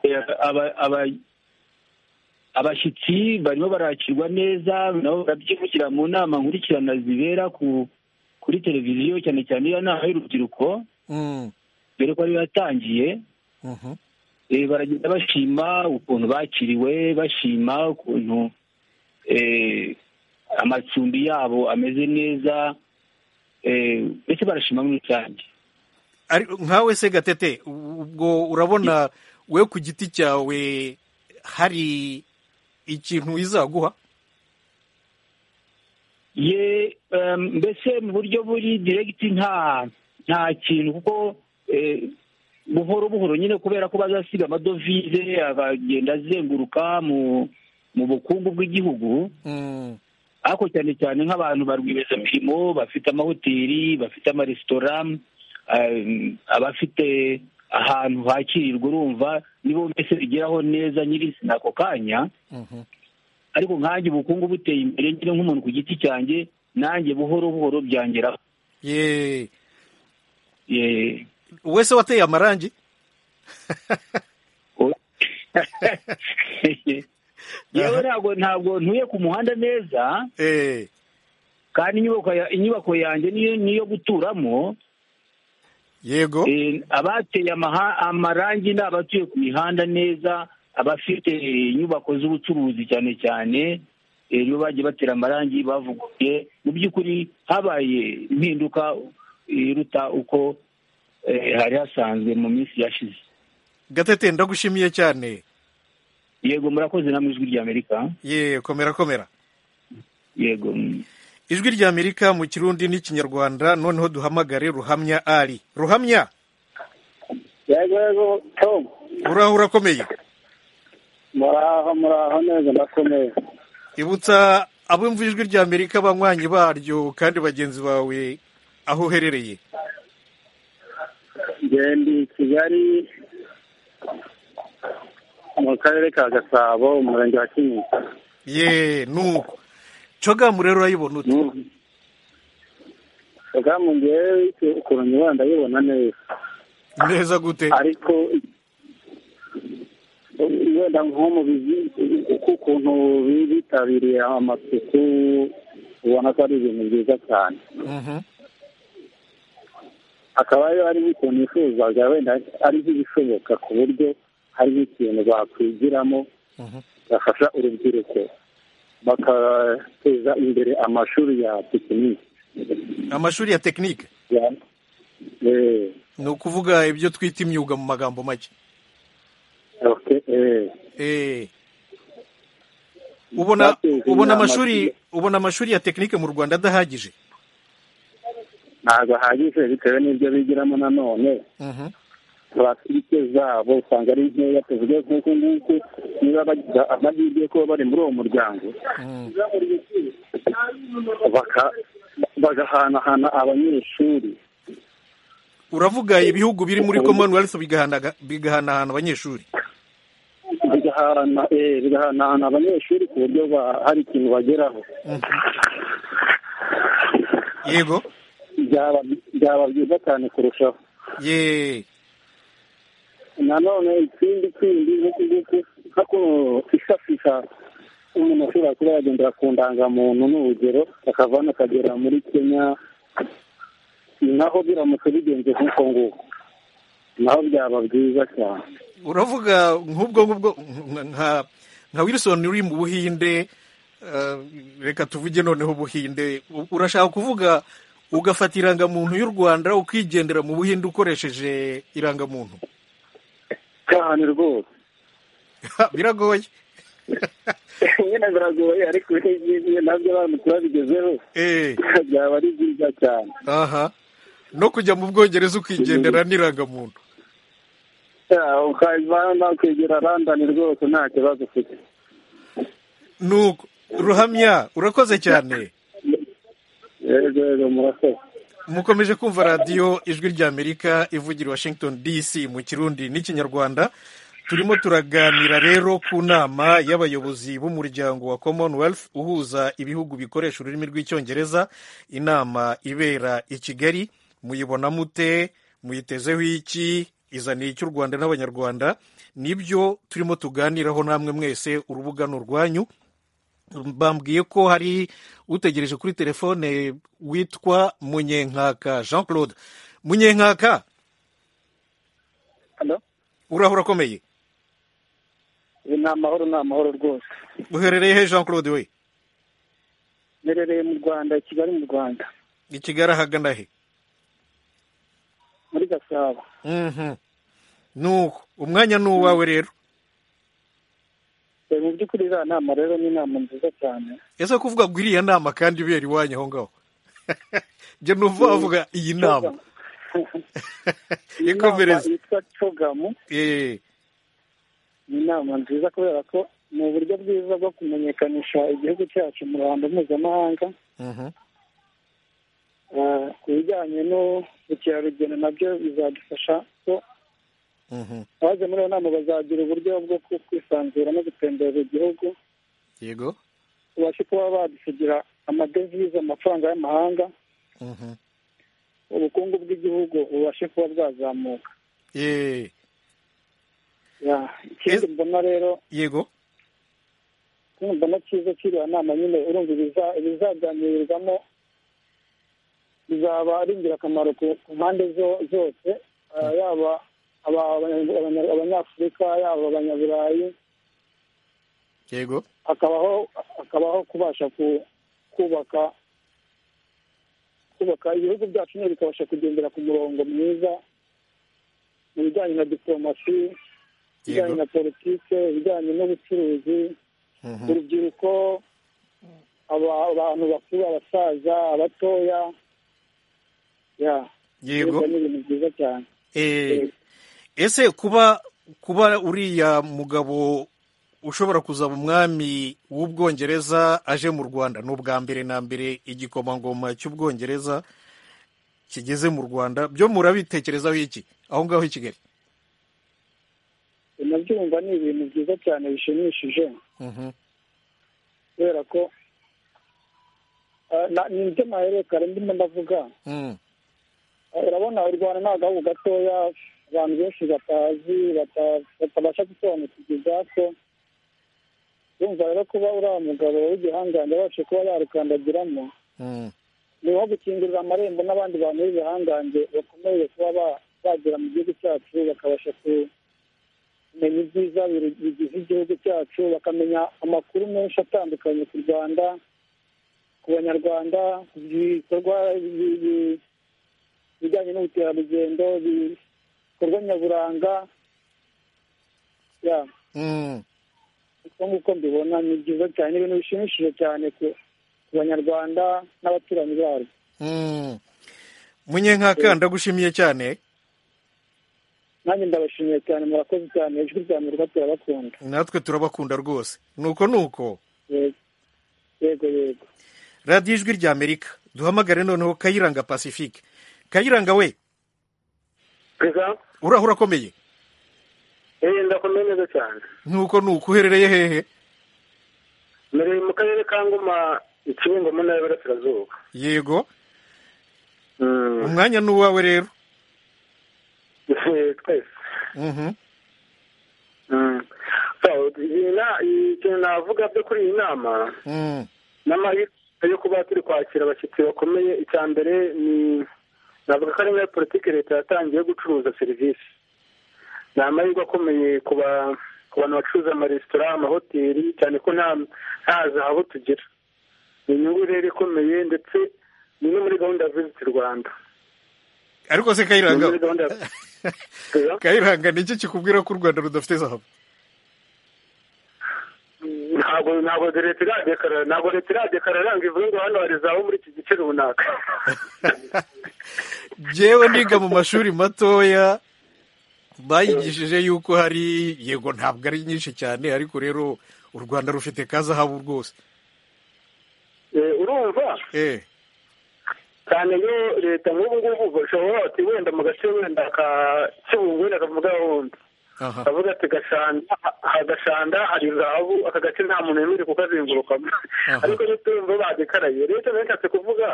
abashyitsi barimo barakirwa neza nabo barabyibukira mu nama nkurikirana zibera kuri televiziyo cyane cyane iyo nama y'urubyiruko dore ko ariyo yatangiye baragenda bashima ukuntu bakiriwe bashima ukuntu amacumbi yabo ameze neza ndetse barashima muri rusange nkawe se gatete ubwo urabona we ku giti cyawe hari ikintu izaguha ye mbese mu buryo buri diregiti nta nta kintu kuko buhoro buhoro nyine kubera ko bazasiga amadovize akagenda azenguruka mu bukungu bw'igihugu ariko cyane cyane nk'abantu ba rwiyemezamirimo bafite amahoteli bafite amaresitora abafite ahantu hakirirwa urumva nibo mbese bigeraho neza nyir'izina ako kanya ariko nkange ubukungu buteye imbere nyine nk'umuntu ku giti cyanjye nanjye buhoro buhoro byangeraho wese wateye amarangi yewe ntabwo ntabwo ntuye ku muhanda neza kandi inyubako yanjye niyo guturamo yego abateye amarangi ni abatuye ku mihanda neza abafite inyubako z'ubucuruzi cyane cyane nibo bagiye batera amarangi bavuguye mu by'ukuri habaye impinduka iruta uko hari hasanzwe mu minsi yashize gatete ndagushimiye cyane yego murakoze namwe ijwi ry'amerika ye komera komera yego ijwi ry'amerika mu kirundi n'ikinyarwanda noneho duhamagare ruhamya ari ruhamya yego yego tom uraho urakomeye muraho muraho neza ndakomeye ibutsa abumva ijwi ry'amerika abanywanyi baryo kandi bagenzi bawe aho uherereye ngende kigali mu karere ka gasabo umurenge wa kinyinya ye nuko cogamu rero urayibona ute cogamu ngewe ukuntu nyibona ndayibona neza neza gute ariko wenda nko mu ukuntu bitabiriye amasuku ubona ko ari ibintu byiza cyane akaba ariyo ari nk'ukuntu yifuzaga wenda ari nk'ibishoboka ku buryo hari nk'ikintu bakwigiramo gafasha urubyiruko bakateza imbere amashuri ya tekinike amashuri ya tekinike ni ukuvuga ibyo twita imyuga mu magambo make ubona amashuri ubona amashuri ya tekinike mu rwanda adahagije ntabwo ahagije bitewe n'ibyo bigiramo nanone pulasitike zabo usanga ari nkeya tuvuge nk'uku nguku niba bagize amahirwe ko bari muri uwo muryango bagahanahana abanyeshuri uravuga ibihugu biri muri commonwealth bigahanahana abanyeshuri bigahanahana abanyeshuri ku buryo hari ikintu bageraho yego byaba byiza cyane kurushaho yeee nanone ikindi kindi nk'uku nguku nko kwifashisha umuntu ashobora kuba yagendera ku ndangamuntu n'urugero akavana akagera muri kenya naho biramutse bigenze nk'uko nguko naho byaba byiza cyane uravuga nk'ubwo ngubwo nka nka wilson uri mu buhinde eh, reka tuvuge noneho ubuhinde U- urashaka kuvuga ugafata irangamuntu y'u rwanda ukigendera mu buhinde ukoresheje irangamuntu cyane rwose biragoye nyine biragoye ariko n'iby'ibiye nabyo abantu turabigezeho byaba ari byiza cyane aha no kujya mu bwongereza ukigendera n'irangamuntu Yeah, ukavana nakwegera randani rwose nta kibazo ufite nuko ruhamya urakoze cyane yego yego murakoze mukomeje kumva radiyo ijwi ry'amerika ivugira washington dc mu kirundi n'ikinyarwanda turimo turaganira rero ku nama y'abayobozi b'umuryango wa commonwealth uhuza ibihugu bikoresha ururimi rw'icyongereza inama ibera i kigali muyibona mute muyitezeho iki izaniye icy'u rwanda n'abanyarwanda nibyo turimo tuganiraho namwe mwese urubuga ni urwanyu bambwiye ko hari utegereje kuri telefone witwa munyenkaka jean claude munyenkaka Halo? uraho urakomeye ni amahoro ni amahoro rwose uherereye he jean claude we nerereye mu rwanda i kigali mu rwanda i kigali ahagana he muri gasabo Mhm. nuko umwanya ni uwawe rero Eh, mu by'ukuri iriya nama rero ni inama nziza cyane ese kuvuga ngo iriya nama kandi ibera iwanyu aho ngaho njye numva wavuga iyi nama ikomereze Inama yitwa cogamu Eh, ni inama nziza kubera ko ni uburyo bwiza bwo kumenyekanisha igihugu cyacu mu ruhando mpuzamahanga mhm. Eh, ku bijyanye n'ubukerarugendo nabyo bizadufasha ko Mhm. abaje muri iyo nama bazagira uburyo bwo ku- kwisanzura no gutemberera igihugu yego tubashe kuba badusigira amadevize amafaranga y'amahanga Mhm. ubukungu bw'igihugu bubashe kuba bwazamuka Eh, Ya, ikindi mbona rero yego ikindi mbona cyiza cy'iriya nama nyine urumva ibiza- ibizaganirirwamo bizaba ari ingirakamaro ku ku mpande zo- zose Ah, yaba aba- abanya- abanya- abanyafurika yaba abanyaburayi yego hakabaho hakabaho kubasha ku- kubaka kubaka ibihugu byacu nyine bikabasha kugendera ku murongo mwiza mu bijyanye na diporomasi ibijyanye na politike ibijyanye n'ubucuruzi Mhm. urubyiruko aba- abantu bakuru abasaza abatoya ya Yego. Urumva ni ibintu byiza cyane Eh, ese kuba kuba uriya mugabo ushobora kuzaba umwami w'ubwongereza aje mu rwanda ni ubwa mbere na mbere igikomangoma cy'ubwongereza kigeze mu rwanda byo murabitekerezaho iki aho ngaho i kigali nabyumva ni ibintu byiza cyane bishimishije Mhm. kubera ko ah, na- ni ibyo maherekare ndimo ndavuga Mm. urabona u rwanda ni agahugu gatoya abantu benshi batazi bata- batabasha gusobanukirwa ibyako urumva rero kuba uriya mugabo w'igihangange abashe kuba yarukandagiramo Mm. ni nko gukingurira amarembo n'abandi bantu b'ibihangange bakomeje kuba ba- bagera mu gihugu cyacu bakabasha ku- kumenya ibyiza biru- bigize igihugu cyacu bakamenya amakuru menshi atandukanye ku rwanda ku banyarwanda ku bikorwa bi- bi- bijyanye n'ubukerarugendo ibikorwa nyaburanga ya Mm. uko nguko mbibona ni byiza cyane ni ibintu bishimishije cyane ku ku banyarwanda n'abaturanyi barwo Mm. munyenkaka ndagushimiye cyane nanjye ndabashimiye cyane murakoze cyane ijwi rya amerika turabakunda natwe turabakunda rwose nuko nuko Yego. yego yego radiyo ijwi rya amerika duhamagare noneho kayiranga pacifique kayiranga we Pesa, uraho urakomeye eh ndakomeye neza cyane nuko nuko uherereye hehe mbereye mu karere ka ngoma ikiringo mu ntara y'Iburasirazuba yego umwanya ni uwawe rero Eh, twese Mhm. Mm. So, iyi na- iyi- ikintu navuga byo kuri iyi nama Mm. nama yo- yo kuba turi kwakira abashyitsi bakomeye icya mbere ni navuga ko ari muri politiki leta yatangiye yo gucuruza serivisi ni amahirwe akomeye ku bantu bacuruza amaresitora amahoteli cyane ko nta habo tugira ni inyungu rero ikomeye ndetse ni no muri gahunda ya visiti rwanda ariko se kayiranga kayiranga ni iki kikubwira ko u rwanda rudafite zahabu ntabwo ntabwo leta iradekarara ntabwo leta iradekarara ntabwo ivuga ngo hano hari zahabu muri iki gice runaka yewe niga mu mashuri matoya bayigishije yuko hari yego ntabwo ari nyinshi cyane ariko rero u rwanda rufite ka zahabu rwose urumva cyane iyo leta nk'ubu ngubu bashobora bati wenda mu gace wenda ka kibungo wenda kavuga wundi bavuga ati gashanda hagashanda hari zahabu aka gace nta muntu wemerewe kukazengurukamo ariko n'uturumva badekaraye leta benshi kuvuga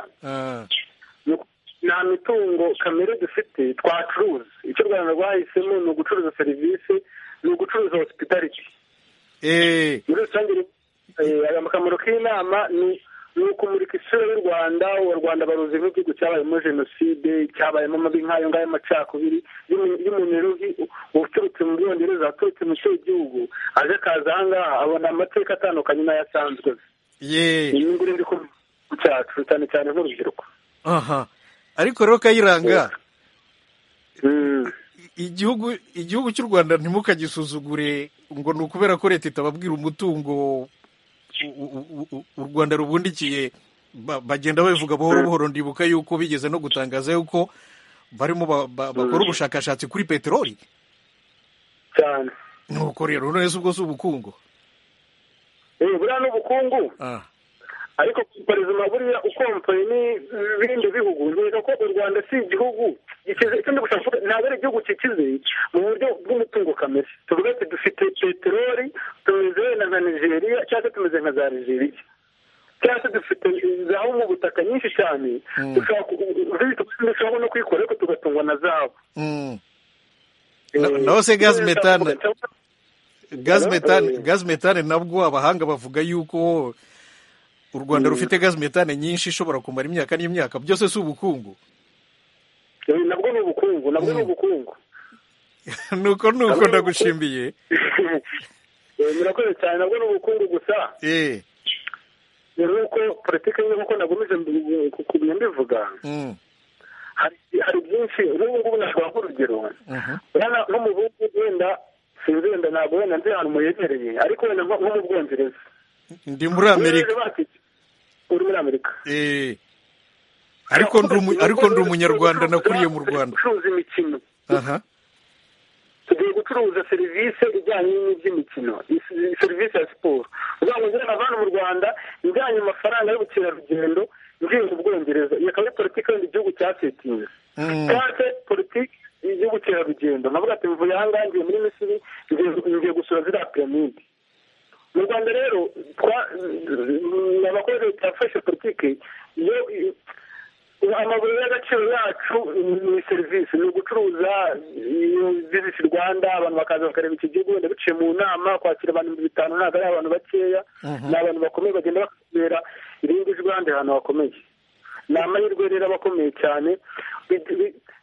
nta mitungo kamere dufite twacuruza icyo u rwanda rwahisemo ni ugucuruza serivisi ni ugucuruza hosipitaliti muri rusange akamaro k'inama ni ni ukumurika isura y'u rwanda u rwanda baruzi nk'igihugu cyabayemo jenoside cyabayemo amabi nk'ayo ngayo amacakubiri y'umuntu rero uturutse mu bwongereza aturutse mu cyo gihugu aje akaza aha ngaha abona amateka atandukanye n'ayasanzwe ni inyungu rero iri ku cyacu cyane cyane nk'urubyiruko aha ariko rero kayiranga igihugu igihugu cy'u rwanda ntimukagisuzugure ngo ni ukubera ko leta itababwira umutungo u rwanda rubundikiye bagenda babivuga buhoro buhoro ndibuka yuko bigeze no gutangaza yuko barimo bakora ubushakashatsi kuri peteroli cyane nuko rero neza ubwo si ubukungu buriya ni ubukungu ariko perezida buriya ukompoye n'ibindi bihugu nziza ko u rwanda si igihugu gikize ikindi gushaka kuvuga ntabwo ari igihugu kikize mu buryo bw'umutungo kamere tuvuga ati dufite peteroli tumeze wenda nka nigeria cyangwa se tumeze nka za nigeria cyangwa se dufite zahabu mu butaka nyinshi cyane dushobora no kuyikora ariko tugatungwa na zahabu naho se gazi metane gazi metane nabwo abahanga bavuga yuko u rwanda rufite gazi metane nyinshi ishobora kumara imyaka n'imyaka byose si ubukungu nabwo ni ubukungu nabwo ni ubukungu nuko nuko ndagushimiye murakoze cyane nabwo ni ubukungu gusa nuko politiki ye nk'uko nagumize kugumya mbivuga hari byinshi n'ubu ngubu nashobora urugero n'umuhungu wenda sinzi wenda ntabwo wenda nzi ahantu muyegereye ariko wenda nko mu bwongereza ndi muri amerika uri muri amerika ariko ndi umunyarwanda nakuriye mu rwanda gucuruza imikino tugiye gucuruza serivisi ijyanye n'iby'imikino serivisi ya siporo uvuga ngo njyana abantu mu rwanda njyanye amafaranga y'ubukerarugendo ngingo ubwongereza iyi akaba ari politiki yenda igihugu cyasetinze cyangwa politiki y'ubukerarugendo navuga ati mvuye aha ngaha ngiye muri misiri ngiye gusura ziriya piramide mu rwanda rero abakozi bafashe politiki iyo amabuye y'agaciro yacu ni serivisi ni ugucuruza viziti rwanda abantu bakaza bakareba iki gihugu wenda biciye mu nama kwakira abantu ibihumbi bitanu ntabwo ari abantu bakeya ni abantu bakomeye bagenda bakubera irindi jwi ahandi hantu hakomeye ni amahirwe rero aba akomeye cyane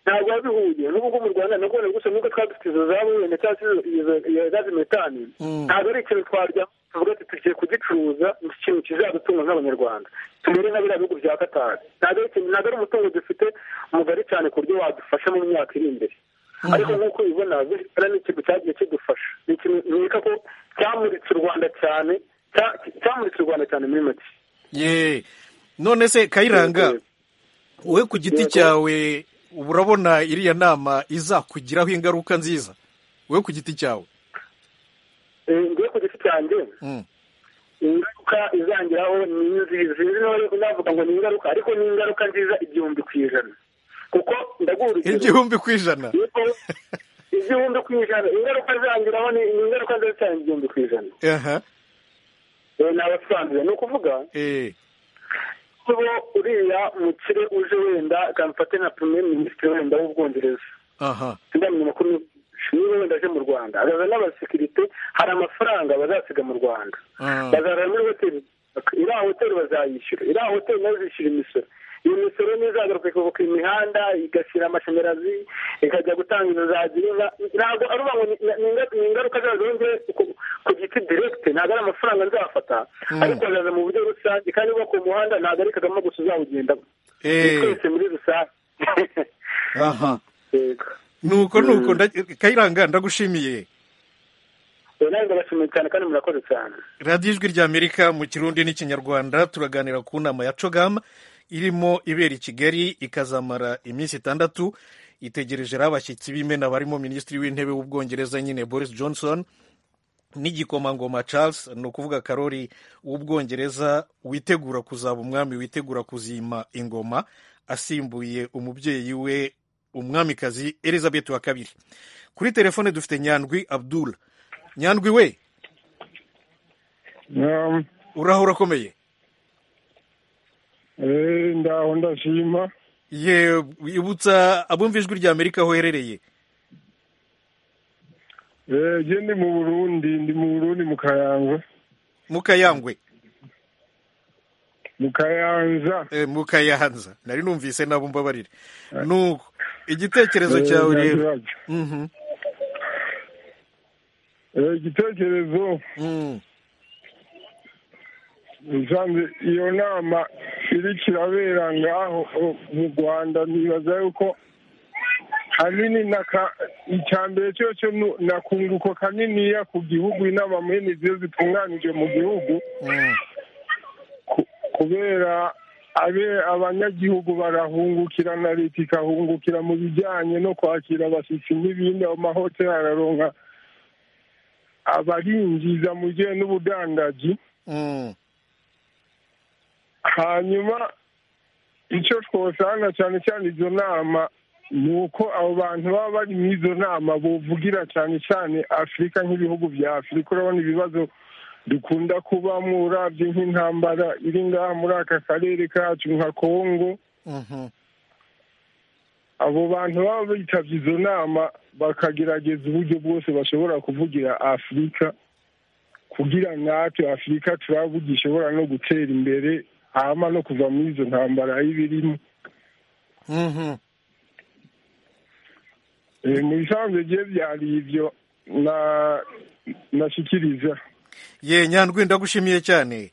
ntabwo biba bihuye n'ubu ngubu mu rwanda nabwo gusa n'ubwo twaba dufite izo zabo wenda cyangwa iyo gazi metani ntabwo ari ikintu twarya tuvuga ati tugiye kugicuruza ikintu kizadutunga nk'abanyarwanda tumere nka biriya bihugu bya katari ntabwo ari umutungo dufite mugari cyane ku buryo wadufasha mu myaka iri imbere ariko nk'uko ubibona visitara ni ikintu cyagiye kidufasha ni ikintu nkeka ko cyamuritse u rwanda cyane cyamuritse u rwanda cyane muri make none se kayiranga wowe ku giti cyawe ubu urabona iriya nama izakugiraho ingaruka nziza wowe ku giti cyawe ngiye ku giti cyanjye ingaruka izangiraho ni nziza navuga ngo ni ingaruka ariko ni ingaruka nziza igihumbi ku ijana kuko ndaguha urugero igihumbi ku ijana igihumbi ku ijana ingaruka izangiraho ni ingaruka nziza cyane igihumbi ku ijana ni abasanzwe ni ukuvuga kuba uriya mukire uje wenda akamufate nka premier minisitiri wenda w'ubwongereza sinamenye amakuru niba wenda aje mu rwanda azaza n'abasekirite hari amafaranga bazasiga mu rwanda bazaza muri hoteli iriya hoteli bazayishyura iriya hoteli nayo zishyura imisoro iyo misoro ntizagaruke kuva ku imihanda igashyira amashanyarazi ikajya gutanga inzu za girinka ntabwo ari uba ngo ni ingaruka zazongeye ku giti direkite ntabwo ari amafaranga nzafata ariko azaza mu buryo rusange kandi uba ku muhanda ntabwo ari kagame gusa uzawugendamo twese muri rusange aha nuko nuko kayiranga ndagushimiye radiyo ijwi rya amerika mu kirundi n'ikinyarwanda turaganira ku nama ya cogam irimo ibera i kigali ikazamara iminsi itandatu itegerejeho abashyitsi b'imena barimo minisitiri w'intebe w'ubwongereza nyine boris johnson n'igikomangoma charles ni ukuvuga karori w'ubwongereza witegura kuzaba umwami witegura kuzima ingoma asimbuye umubyeyi we umwamikazi elizabeth wa kabiri kuri telefone dufite nyandwi abdul nyandwi we uraho urakomeye ndaho ndashima ye ibutsa abumva ijwi rya amerika aho uherereye ye ndi mu burundi ndi mu burundi mu kayangwe mu kayangwe mu kayanza mu kayanza nari numvise nabo mbabarire nuko igitekerezo cyawe rero igitekerezo usanze iyo nama iri kirabera ngaho mu rwanda nibaza yuko hanini icya mbere cyose ni akunguko kaniniya ku gihugu inama muri niziyo zitunganije mu gihugu kubera abanyagihugu barahungukira na leta ikahungukira mu bijyanye no kwakira abashyitsi n'ibindi ayo mahoteli araronka abarinjiza mu gihe n'ubudandaji hanyuma icyo twosanga cyane cyane izo nama ni uko abo bantu baba bari mu izo nama buvugira cyane cyane afurika nk'ibihugu bya afurika urabona ibibazo dukunda kubamo urabye nk'intambara iri ngaha muri aka karere kacu nka kongo abo bantu baba bitabye izo nama bakagerageza uburyo bwose bashobora kuvugira afurika kugira natwe afurika turaba gishobora no gutera imbere hama no kuva muri izo ntambara y'ibirimo mu bisanzwe bye byari ibyo nashyikiriza ye nyandwi ndagushimiye cyane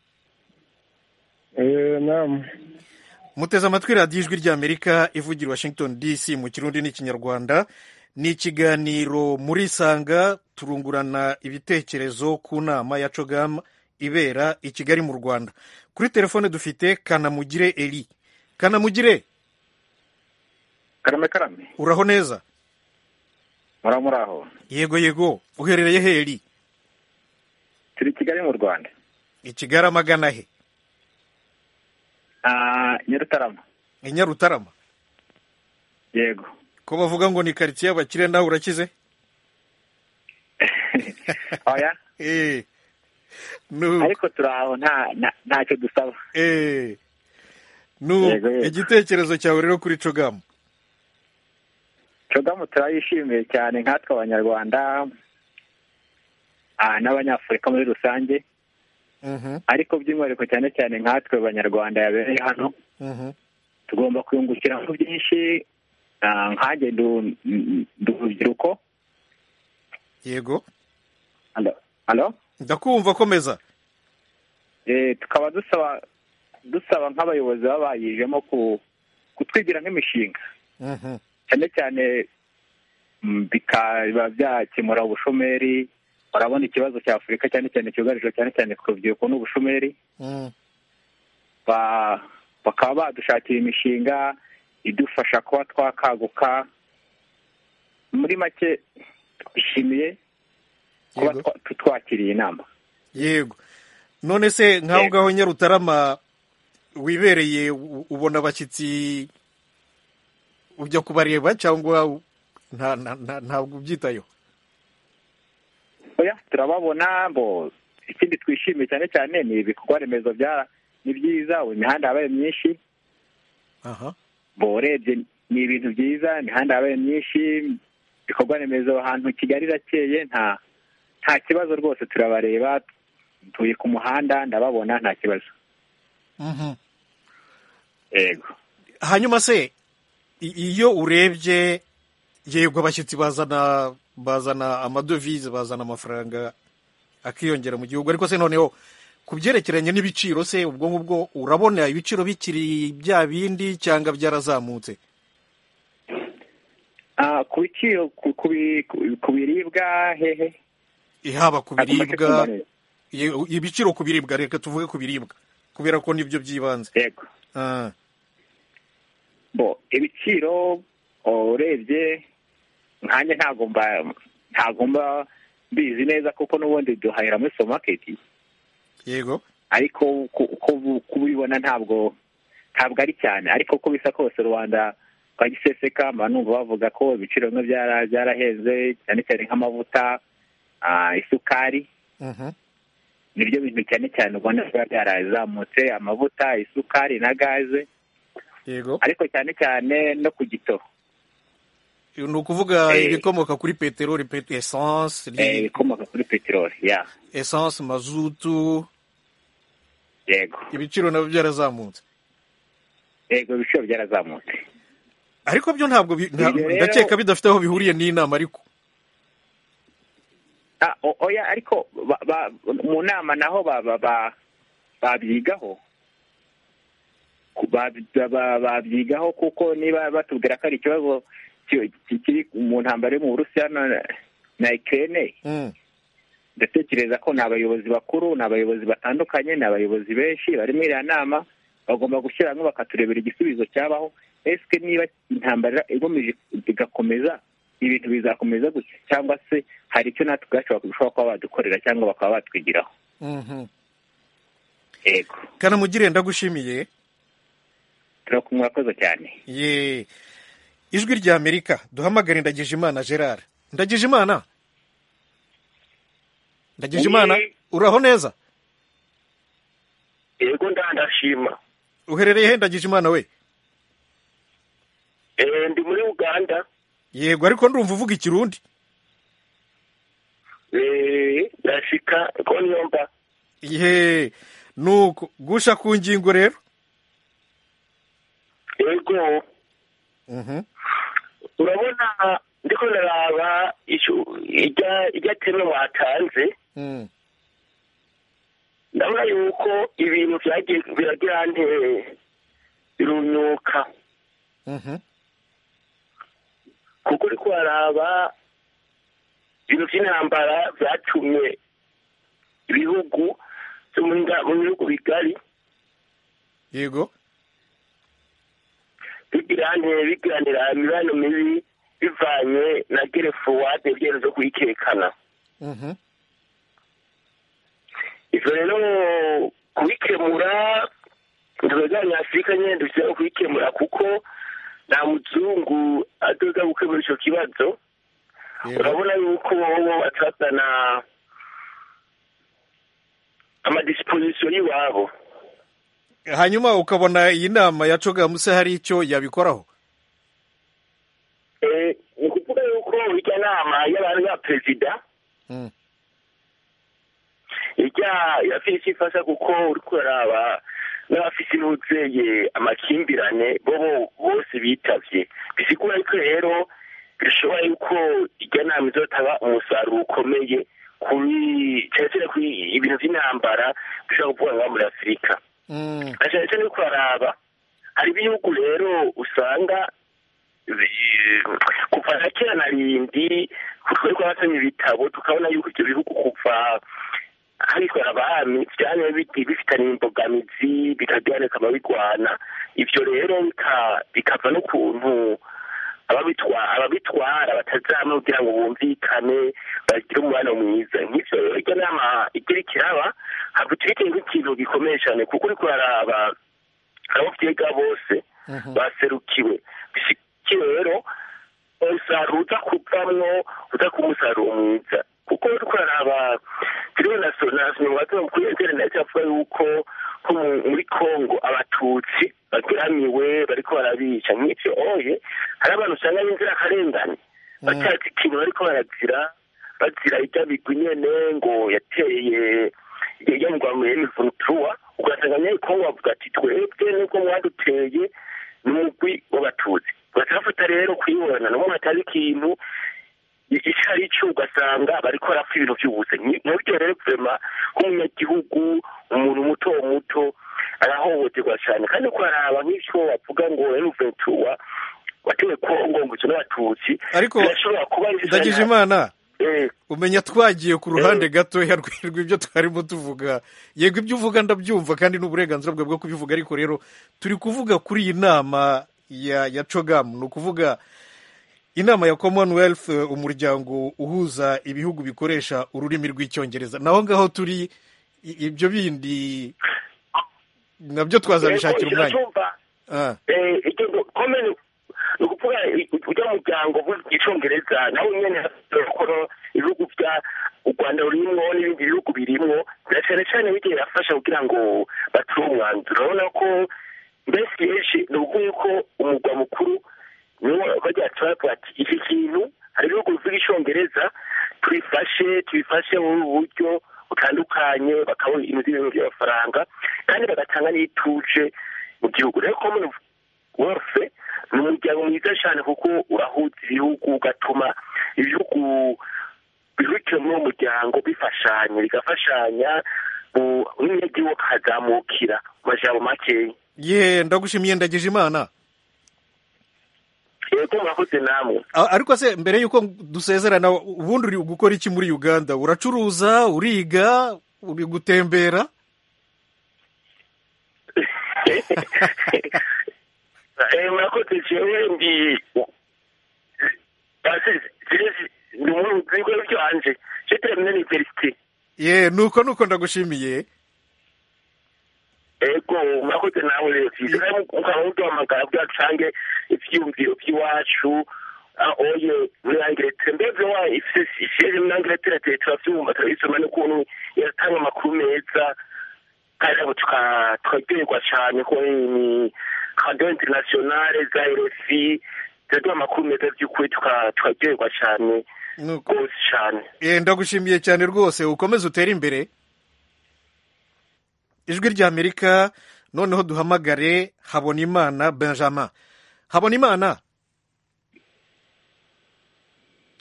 nama muteze amatwi radiyo ijwi ry'amerika ivugira washington dc mu kirundi n'ikinyarwanda ni ikiganiro muri sanga turungurana ibitekerezo ku nama ya cogam ibera i kigali mu rwanda kuri telefone dufite kanamugire eri kanamugire karame karame uraho neza muraho muraho yego yego uherereye heri turi kigali mu rwanda i kigali amagana he nyarutarama nyarutarama yego ko bavuga ngo ni karitsiye y'abakire nawe urakize oya ariko turaho ntacyo dusaba igitekerezo cyawe rero kuri cogamu cogamu turayishimiye cyane nkatwe abanyarwanda n'abanyafurika muri rusange ariko by'umwihariko cyane cyane nkatwe abanyarwanda yabereye hano tugomba kwiyungukiramo byinshi nkange ndi urubyiruko yego hano ndakumva komeza tukaba dusaba dusaba nk'abayobozi baba bayijemo kutwigira nk'imishinga cyane cyane bikaba byakemura ubushomeri barabona ikibazo cya afurika cyane cyane cyugarije cyane cyane ku rubyiruko n'ubushomeri bakaba badushakira imishinga idufasha kuba twakaguka muri make twishimiye kuba twakiriye inama yego none se nk'aho ngaho nyarutarama wibereye ubona abashyitsi ujya kubareba cyangwa ntabwo ubyitayeho oya turababona mbo ikindi twishimiye cyane cyane ni ibikorwa remezo ni byiza ubu imihanda yabaye myinshi mbo urebye ni ibintu byiza imihanda yabaye myinshi ibikorwa remezo ahantu kigali irakeye nta nta kibazo rwose turabareba tuye ku muhanda ndababona nta kibazo yego hanyuma se iyo urebye yego abashyitsi bazana bazana amadovize bazana amafaranga akiyongera mu gihugu ariko se noneho ku byerekeranye n'ibiciro se ubwo ngubwo urabona ibiciro bikiri bya bindi cyangwa byarazamutse ku biciro ku biribwa hehe haba ku biribwa ibiciro ku biribwa reka tuvuge ku biribwa kubera ko nibyo by'ibanze yego bo ibiciro urebye nkanjye ntagomba ntagomba mbizi neza kuko n'ubundi duhahira muri supamaketi yego ariko uko ubibona ntabwo ntabwo ari cyane ariko uko bisa kose rubanda kwa giseseka numva bavuga ko ibiciro bimwe byarahenze cyane cyane nk'amavuta isukari nibyo bintu cyane cyane ubona biba byarazamutse amavuta isukari na gaze ariko cyane cyane no ku gito ni ukuvuga ibikomoka kuri peteroli esanse ibikomoka kuri peteroli ya esanse mazutu yego ibiciro nabyo byarazamutse yego ibiciro byarazamutse ariko byo ntabwo ndakeka bidafite aho bihuriye n'inama ariko oya ariko mu nama naho babyigaho babyigaho kuko niba batubwira ko ari ikibazo kiri mu ntambaro yo mu burusiya na ikirere ndatekereza ko ni abayobozi bakuru ni abayobozi batandukanye ni abayobozi benshi bari muri iriya nama bagomba gushyira hamwe bakaturebera igisubizo cyabaho ese niba intambara igomeje igakomeza ibintu bizakomeza gusa cyangwa se hari icyo natwe ubwacu bashobora kuba badukorera cyangwa bakaba batwigiraho yego kanamugire ndagushimiye turakumwa koza cyane yeee ijwi rya amerika duhamagare ndagijimana gerard ndagijimana ndagijimana uraho neza yego ndandashima uherereye he ndagijimana we eee ndi muri uganda yego ariko ndumva uvuga ikirundi eee ndashika ko niyomba yeee nuko gusha ku ngingo rero yego urabona ndiko naraba irya teme watanze ndabona yuko ibintu biragira nteye birunyuka kuko uri kuharaba ibintu by'intambara byatumye ibihugu byo mu bihugu bigari yego bigiranire biganira imibano mibi bivanye na gerefuwade ibyemezo zo kuyikekana ibyo rero kubikemura inzoga nyafurika nyine dushyiraho kuyikemura kuko nta muzungu adoza gukemura icyo kibazo urabona yuko bo batazana amadisipozisiyo y'iwabo hanyuma ukabona iyi nama ya cogamuse hari icyo yabikoraho ni ukuvuga yuko ijya nama y'abantu ba perezida ijya irafite ifasha kuko uri kuraba n'abafite n'ubuzeye amakimbirane bo bose bitabye bisigura yuko rero bishobora yuko ijya nama izotanga umusaruro ukomeye kuri cyane cyane kuri ibintu by'intambara bishobora kuvuga ngo muri afurika cyane cyane ko haraba hari ibihugu rero usanga kuva na kera na rindi twari twabasomye ibitabo tukabona yuko ibyo bihugu kuva hitwa abami byane bifitanye imbogamizi bikagira bikaba bigwana ibyo rero bikava n'ukuntu ababitwara batazama kugira ngo bumvikane bagire umubano mwiza nk'ibyo rero ijya nama igira ikiraba ntabwo turi nk'ikintu gikomeye cyane kuko uri kuraraba abo byega bose baserukiwe bishyigikiye rero umusaruro uza kuvamwo uza kuba umusaruro mwiza kuko uri kuraraba turiho na sonasi wagira kuri interineti avuga yuko ko muri kongo abatutsi bageramiwe bariko barabica nk'ibyo oye hari abantu usanga b'inzirakarengane batazi ikintu bariko barazira bazira ibyo bigwi nyene ngo yateye yamugwa mu emivunutuwa ugasanga nyine kongo bavuga ati twebwe nubwo mwaduteye ni umugwi w'abatutsi batafata rero kuyibona nabo batazi ikintu icyo ari cyo ugasanga bari korapfa ibintu by'ubusenyi mubyo rero guverinoma nk'umunyagihugu umuntu muto muto arahohoterwa cyane kandi kuraraba nk'icyo bavuga ngo enuventura watewe kongo ngo icyo n'abatutsi ariko ndagije imana umenya twagiye ku ruhande gatoya rw'ibyo twarimo tuvuga yego ibyo uvuga ndabyumva kandi n'uburenganzira bwe bwo kubivuga ariko rero turi kuvuga kuri iyi nama ya cogamu ni ukuvuga inama ya commonwealth umuryango uhuza ibihugu bikoresha ururimi rw'icyongereza naho ngaho turi ibyo bindi nabyo twazabishakira umwanya ni ukuvuga ujya mu muryango uvuga icyongereza nawe nyine bakora ibihugu bya u rwanda rurimwo n'ibindi bihugu birimwo cyane cyane bijya birafasha kugira ngo batire umwanzuro urabona ko mbese yeje ni ukuvuga ko umugwa mukuru niwo bajya bati iki kintu hari ibihugu bivuga icyongereza tubifashe tubifashe mu buryo butandukanye bakabona ibintu by'ibintu by'amafaranga kandi bagatanga n'ituje mu gihugu rero komoni wose ni umuryango mwiza cyane kuko urahuza ibihugu ugatuma ibihugu bihukira muri uwo muryango bifashanya bigafashanya n'umujyi akazamukira mu majambo makeya ye ndagushimiye ndagije imana yego murakoze namwe ariko se mbere y'uko dusezerana ubundi uri gukora iki muri uganda uracuruza uriga uri gutembera murakoze jewe ndi ndi mubigo byanje je termine l'université ye nuko nuko ndagushimiye ego murakoze nawe rero ukaba uduhamagara kugira dusange ivyumviro vy'iwacu oye muri angiletera mbevye wa ifise muri angiletera turavyumva turabisoma n'ukuntu iratanga amakuru meza kandi abo tukaryoherwa cyane ko ni radiyo interinasiyonale za rfi ziraduha amakuru meza by'ukuri tukaryoherwa cyane rwose cyane ndagushimiye cyane rwose ukomeze utere imbere ijwi rya amerika noneho duhamagare habonimana benjamin habonimana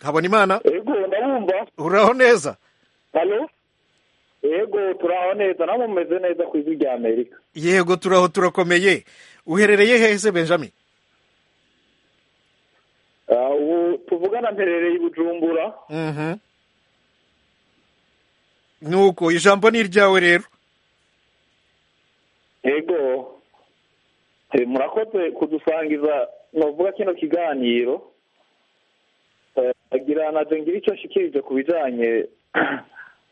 habonimana yego ndabumva uraho neza yego turaho neza nabo mumeze neza ku ijwi rya amerika yego turaho turakomeye uherereye hese benjamin ubu tuvugana mperereye i bujumbura nuko ijambo ni iryawe rero yego murakoze kudusangiza navuga kino kiganiro agira na ngira icyo ashikirije ku bijyanye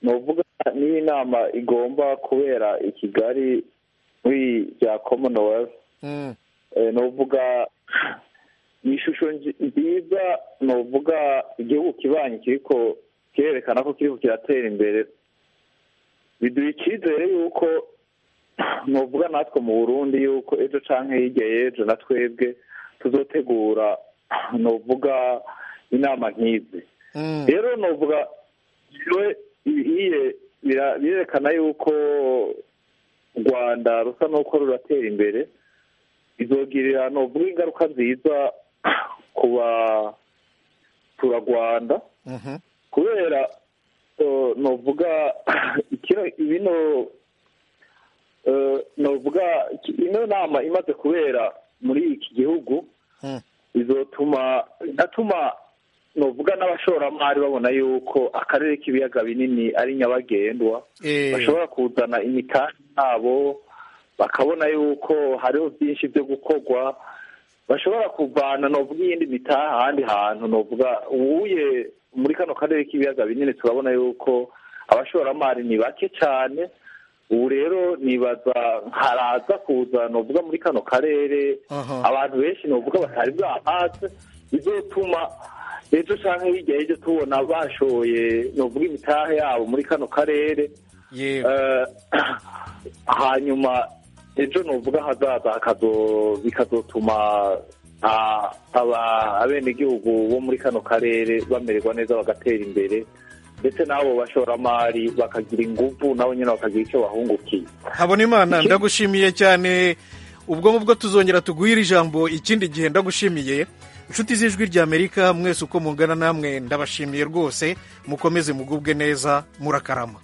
nuvuga niyo inama igomba kubera i kigali muri bya commonwealth nuvuga ni ishusho nziza nuvuga igihugu kibanye kiriko kirerekana ko kiriko kiratera imbere biduha icyizere yuko nuvuga natwe mu burundi yuko ejo cyangwa hirya y'ejo na twebwe tuzotegura nuvuga inama nk'izi rero nuvuga ibihiye birerekana yuko u rwanda rusa n'uko ruratera imbere izogirira nuvuga ingaruka nziza ku baturarwanda kubera nuvuga bino nuvuga ino nama imaze kubera muri iki gihugu izotuma atuma nuvuga n'abashoramari babona yuko akarere k'ibiyaga binini ari nyabagendwa bashobora kuzana imitambi yabo bakabona yuko hariho byinshi byo gukorwa bashobora kuvana nuvuga iyindi mitaha ahandi hantu nuvuga ubuye muri kano karere k'ibiyaga binini turabona yuko abashoramari ni bake cyane ubu rero nibaza haraza kuza nuvuga muri kano karere abantu benshi nuvuga batari bwahatse bizotuma ejo cyangwa hirya y'ejo tubona bashoye nuvuga imitahe yabo muri kano karere hanyuma ejo nuvuga hazaza bikazotuma abenegihugu bo muri kano karere bamererwa neza bagatera imbere ndetse n'abo bashoramari bakagira ingufu nabo nyine bakagira icyo bahungukiye habona imana ndagushimiye cyane ubwo ngubwo tuzongera tuguhire ijambo ikindi gihe ndagushimiye inshuti z'ijwi ry'amerika mwese uko mungana namwe ndabashimiye rwose mukomeze mugubwe neza murakarama